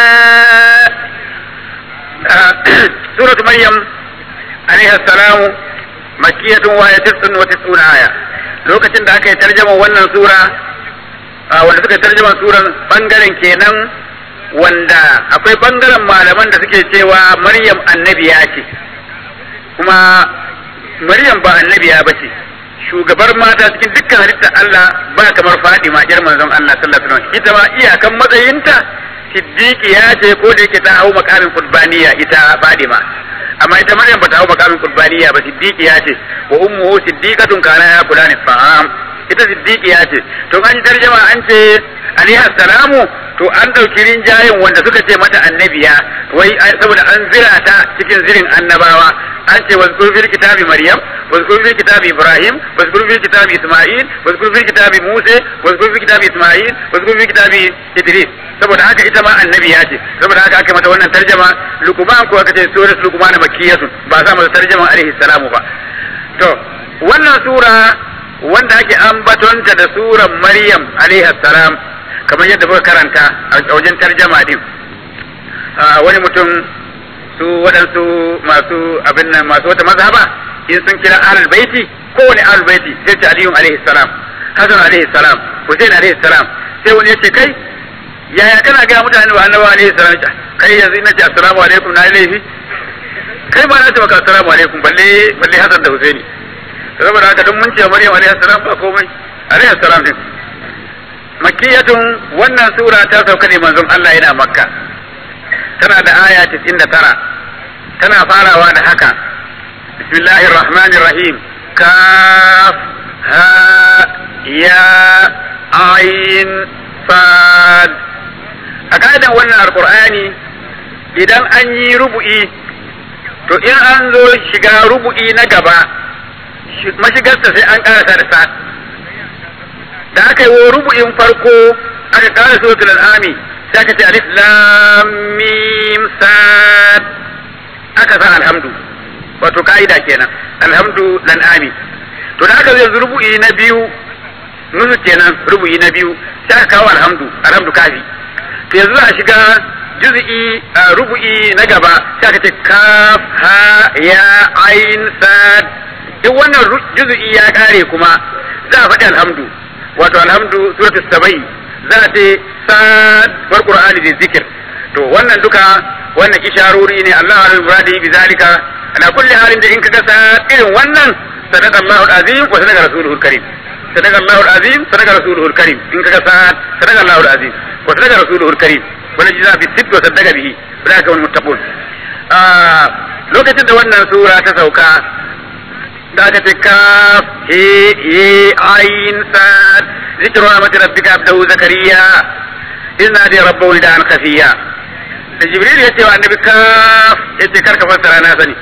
سورة مريم عليها السلام مكية وهي تسع وتسعون آية lokacin da aka yi tarjama wannan sura wanda suka tarjama suran bangaren kenan wanda akwai bangaren malaman da suke cewa Maryam annabiya ce kuma Maryam ba annabiya ba ce shugabar mata cikin dukkan halittar Allah ba kamar Fadima yar manzon Allah sallallahu alaihi wasallam ita ma iyakan matsayinta siddiqiya ce ko da yake ta hau makamin qurbaniya ita Fadima amma ita Maryam ba ta hau makamin qurbaniya ba siddiqiya ce wa ummuhu siddiqatun kana ya kula ni fa'am ita siddiqiya ce to an tarjama an ce alaiha salamu to an ɗauki rinjayen wanda suka ce mata annabiya wai saboda an zira ta cikin zirin annabawa an ce wasu fil kitabi maryam wasu fil kitabi ibrahim wasu fil kitabi isma'il wasu fil kitabi musa wasu fil kitabi isma'il wasu fil kitabi idris saboda haka ita ma annabiya ce saboda haka aka mata wannan tarjama lukuman ko aka ce surat lukuman makkiyatun ba za mu tarjama alaihi salamu ba to wannan sura wanda ake ambatonta da suran maryam alaihi salam kamar yadda muka karanta a wajen tarjama din wani mutum su waɗansu masu abin nan masu wata mazhaba in sun kira ahlul baiti kowane ahlul baiti sai ce aliyun alaihi salam hasan alaihi salam husain alaihi salam sai wani ya ce kai yaya kana ga mutane ba annabawa alaihi salam kai yanzu ina ce assalamu alaikum na laifi kai ba na ce maka assalamu alaikum balle balle hasan da husaini saboda haka duk mun ce maryam alaihi salam ba komai alaihi salam din makiyatun wannan sura ta sauka ne manzon Allah yana makka tana da aya 99 tana farawa da haka bismillahir rahmanir rahim kaf ha ya ain sad a ka'idan wannan alqur'ani idan an yi rubu'i to in an zo shiga rubu'i na gaba mashigarsa sai an karasa da sad da aka yi wa rubu'in farko aka kara suratul al'ami sai aka ce alif lam mim sad aka sa alhamdu wato ka'ida kenan alhamdu lan ami to da aka yanzu rubu'i na biyu nusu kenan rubu'i na biyu sai aka kawo alhamdu alhamdu kafi to yanzu a shiga juz'i rubu'i na gaba sai aka ce kaf ha ya ain sad duk wannan juz'i ya kare kuma za a faɗi alhamdu wato alhamdu suratul sabai za a ce sad war qur'ani bi zikir to wannan duka wannan isharori ne Allah al muradi bi zalika ala kulli halin da in kaga sa irin wannan sadaqa Allahu al-azim wa sadaqa rasuluhu al-karim sadaqa Allahu al-azim sadaqa rasuluhu al-karim in kaga sa sadaqa Allahu al-azim wa sadaqa rasuluhu al-karim wala jiza bi sitt wa sadaqa bihi ulaika wal muttaqun ah lokacin da wannan sura ta sauka da aka ce kaf he ye ayin sad zikru rahmati rabbika abdahu zakariya inna da rabbahu da an khafiya da jibril ya ce wa annabi kaf ya ce karka fassara na sani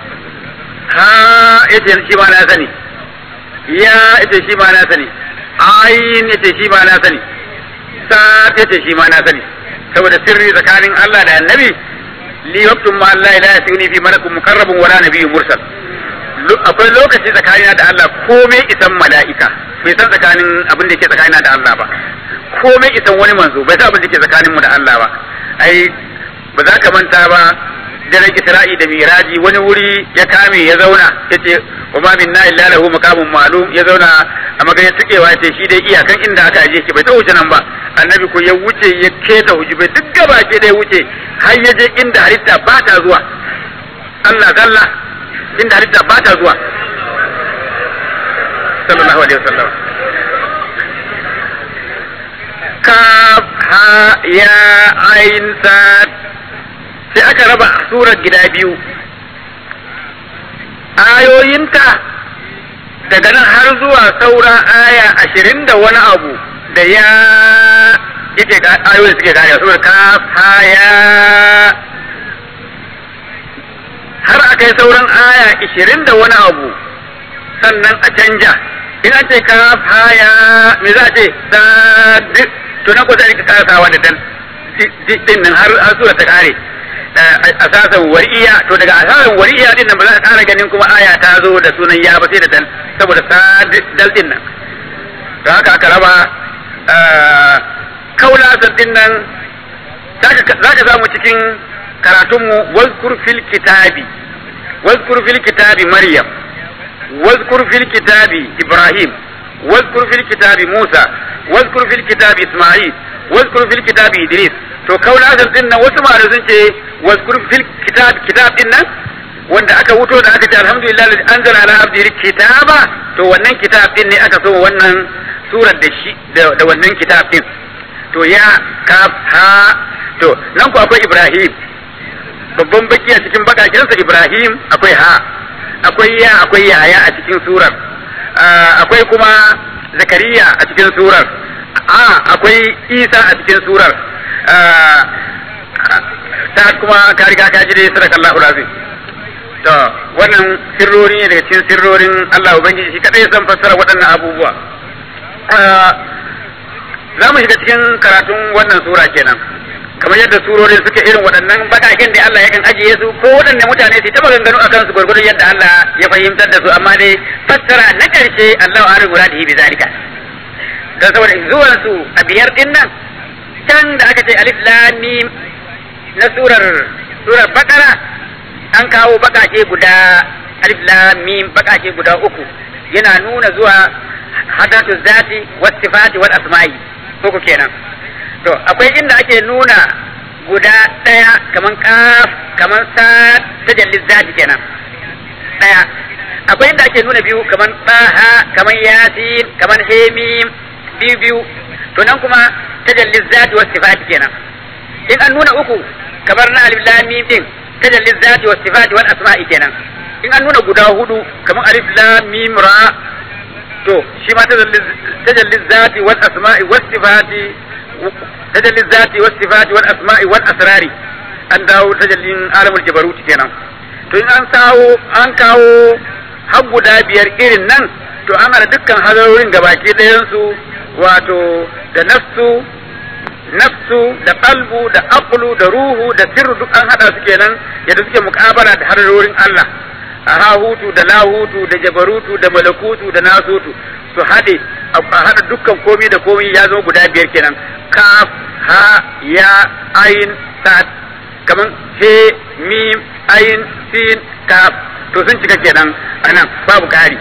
ha ya ce shi ma na sani ya ya ce shi ma na sani ayin ya ce shi ma na sani sad ya ce shi ma na sani saboda sirri tsakanin Allah da annabi li waqtum ma Allah la yasuni fi malakun muqarrabun wala nabiyyun mursal akwai lokaci tsakanina da Allah komai isan mala'ika bai san tsakanin abin da ke tsakanina da Allah ba komai isan wani manzo bai san abin da ke tsakaninmu da Allah ba ai ba za ka manta ba daren Isra'i da Miraji wani wuri ya kame ya zauna yace wa ma minna illa lahu maqamun ma'lum ya zauna a maganin tukewa yace shi dai iyakan inda aka aje shi bai ta wuce nan ba annabi ko ya wuce ya keta hujubai duk gaba ke da ya wuce har ya je inda halitta ba ta zuwa Allah zalla inda halitta ba ta zuwa sallallahu alaihi wasallam kaf ha ya ain sad sai aka raba surar gida biyu ayoyinta daga nan har zuwa saura aya ashirin da wani abu da ya yake ayoyin suke gane saboda kaf ha ya har aka yi sauran aya ishirin da wani abu sannan a canja in an ce ka haya me za a ce sad to na kusa ka kasawa da dan din nan har har sura ta kare asasan wari'iya to daga asasan wari'iya din nan ba za ka kara ganin kuma aya ta zo da sunan ya ba sai da dal saboda sad dal din nan da haka aka raba kaulasan din nan za ka samu cikin karatunmu wazkur fil kitabi wazkur fil kitabi maryam wazkur fil kitabi ibrahim wazkur fil kitabi musa wazkur fil kitabi isma'il wazkur fil kitabi idris to kaulasan din nan wasu malamai sun ce wazkur fil kitab kitab din nan wanda aka wuto da aka ce alhamdulillah da anzala ala abdihi kitaba to wannan kitab din ne aka so wannan surar da shi da wannan kitab din to ya kaf ha to nan ku akwai ibrahim babban baki a cikin bakakensa ibrahim akwai ha akwai ya akwai yaya a cikin surar akwai kuma zakariya a cikin surar a akwai isa a cikin surar ta kuma ka riga ka ji dai sadakallahu lazim to wannan sirrori ne daga cikin sirrorin Allah Ubangiji shi kadai zan fassara waɗannan abubuwa za mu shiga cikin karatun wannan sura kenan kamar yadda surorin suke irin waɗannan bakakin da Allah yakan ajiye su ko waɗanne mutane su taɓa ganganu a kansu gwargwadon yadda Allah ya fahimtar da su amma dai fassara na ƙarshe Allah wa rigura da bi zalika don saboda zuwan su a biyar din nan can da aka ce alif lam mim na surar surar bakara an kawo bakake guda alif lam mim bakake guda uku yana nuna zuwa hadatu zati was sifati wal asma'i uku kenan to akwai inda ake nuna guda daya kaman kaf kaman sa tajallin zati kenan daya akwai inda ake nuna biyu kaman taha kaman yasin kaman hemim biyu biyu to nan kuma tajallin zati was sifati kenan in an nuna uku kamar na alif lam mim din tajallin zati was sifati wal asma'i kenan in an nuna guda hudu kamar alif lam mim ra to shi ma tajallin zati wal asma'i was sifati tajallin zati was sifati wal asma'i wal asrari an dawo tajallin alamul jabarut kenan to in an kawo an kawo har guda biyar irin nan to an hada dukkan hadarorin gabaki ɗayan su wato da nafsu nafsu da qalbu da aqlu da ruhu da sirru duk an hada su kenan yadda suke muƙabala da hadarorin Allah a hahutu da lahutu da jabarutu da malakutu da nasutu su haɗe a haɗa dukkan komi da komi ya zama guda biyar kenan kaf ha ya ayin sa'ad kaman he mim ayin sin kaf to sun cika kenan anan babu ƙari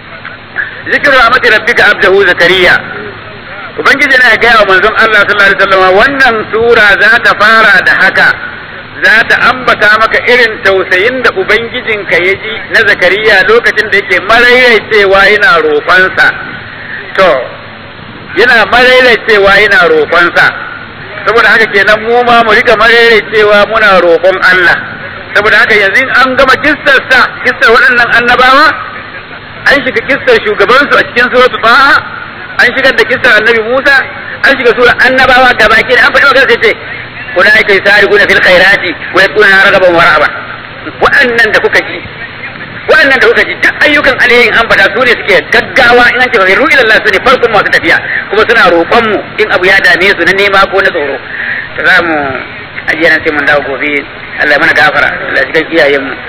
zikiru rahmati rabbika abdahu zakariya ubangiji na gaya wa manzon Allah sallallahu alaihi wasallam wannan sura za ta fara da haka za ta ambata maka irin tausayin da Ubangijinka ya ji na Zakariya lokacin da yake maraicewa yana roƙonsa. To, yana maraicewa yana roƙonsa. Saboda haka kenan mu ma mu rika maraicewa muna roƙon Allah. Saboda haka yanzu an gama kissarsa, kissar waɗannan annabawa, an shiga kissar shugabansu a cikin suratu Taha, an shigar da kissar annabi Musa, an shiga sura annabawa gabaki da an faɗi magana sai ce أولئك يسارعون في الخيرات ويكون رغبا ورهبا وأنن da kuka ji waɗannan da kuka ji duk ayyukan alherin an fada su ne suke gaggawa in an ce fa ila Allah su ne farkon masu tafiya kuma suna roƙon mu in abu ya dame su na nema ko na tsoro to za mu ajiye nan sai mun dawo gobe Allah ya mana gafara Allah ya shiga iyayen mu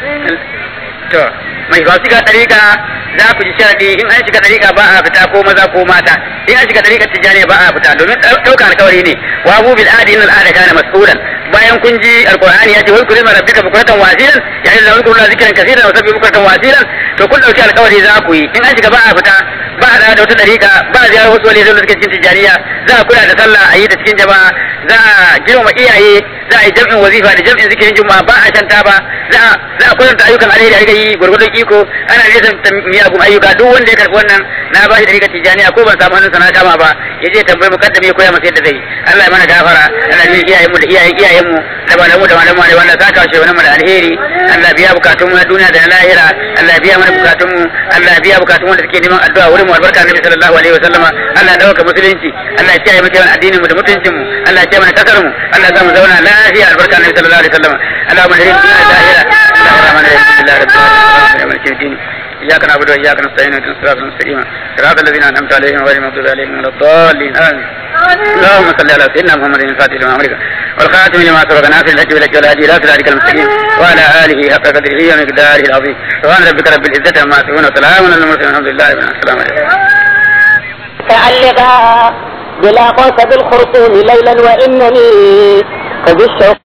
to mai ba shiga dariƙa za ku ji sharadi in an shiga dariƙa ba a fita ko maza ko mata in an shiga dariƙa tijjani ba a fita domin ɗaukar alkawari ne wa abu bil adi innal ada kana mas'ulan bayan kun ji alqur'ani ya ce wai kulima rabbika bukratan wasilan ya yi zawun kullu zikran kaseeran wa sabbi bukratan wasilan to kun dauki alkawari za ku yi in an shiga ba a fita ba a da wata dariƙa ba a ziyarar wasu wali da suke cikin tijjaniya za a kula da sallah a yi ta cikin jama'a za a girmama iyaye za a yi jam'in wazifa da jam'in zikirin juma'a ba a shanta ba za a za a kwatanta ayyukan alheri a yi gwargwadon iko ana nesa miyagun ayyuka duk wanda ya karɓi wannan na ba shi da rigar tijjaniya ko ban samu hannunsa na kama ba ya je tambayi mukaddami ya koya masa yadda zai Allah ya mana gafara Allah ya iyayenmu da iyayen iyayenmu da malamu da malamu da wanda saka shi wani mu da alheri Allah biya bukatun mu na duniya da na lahira Allah biya mana bukatun mu Allah biya bukatun wanda suke neman addu'a wurin mu albarka Annabi sallallahu alaihi wasallama Allah ya dauka musulunci Allah ya kiyaye mu kiyaye addinin mu da mutuncin mu Allah ya kiyaye mana kasar mu Allah ya mu zauna lafiya albarka Annabi sallallahu alaihi wasallama Allah mu da rin duniya da lahira Allah ya mana rin duniya da lahira إياك نعبد وإياك نستعين اهدنا الصراط المستقيم صراط الذين أنعمت عليهم غير المغضوب عليهم ولا الضالين آمين اللهم صل على سيدنا محمد الفاتح لما أمرك والخاتم لما سبق ناصر الحج بالحج والهادي إلى صراطك المستقيم وعلى آله حق قدره ومقداره العظيم سبحان ربك رب العزة عما يصفون وسلام على المرسلين الحمد لله رب العالمين السلام عليكم متعلقة بلا قوس بالخرطوم ليلا وإنني قد الشوق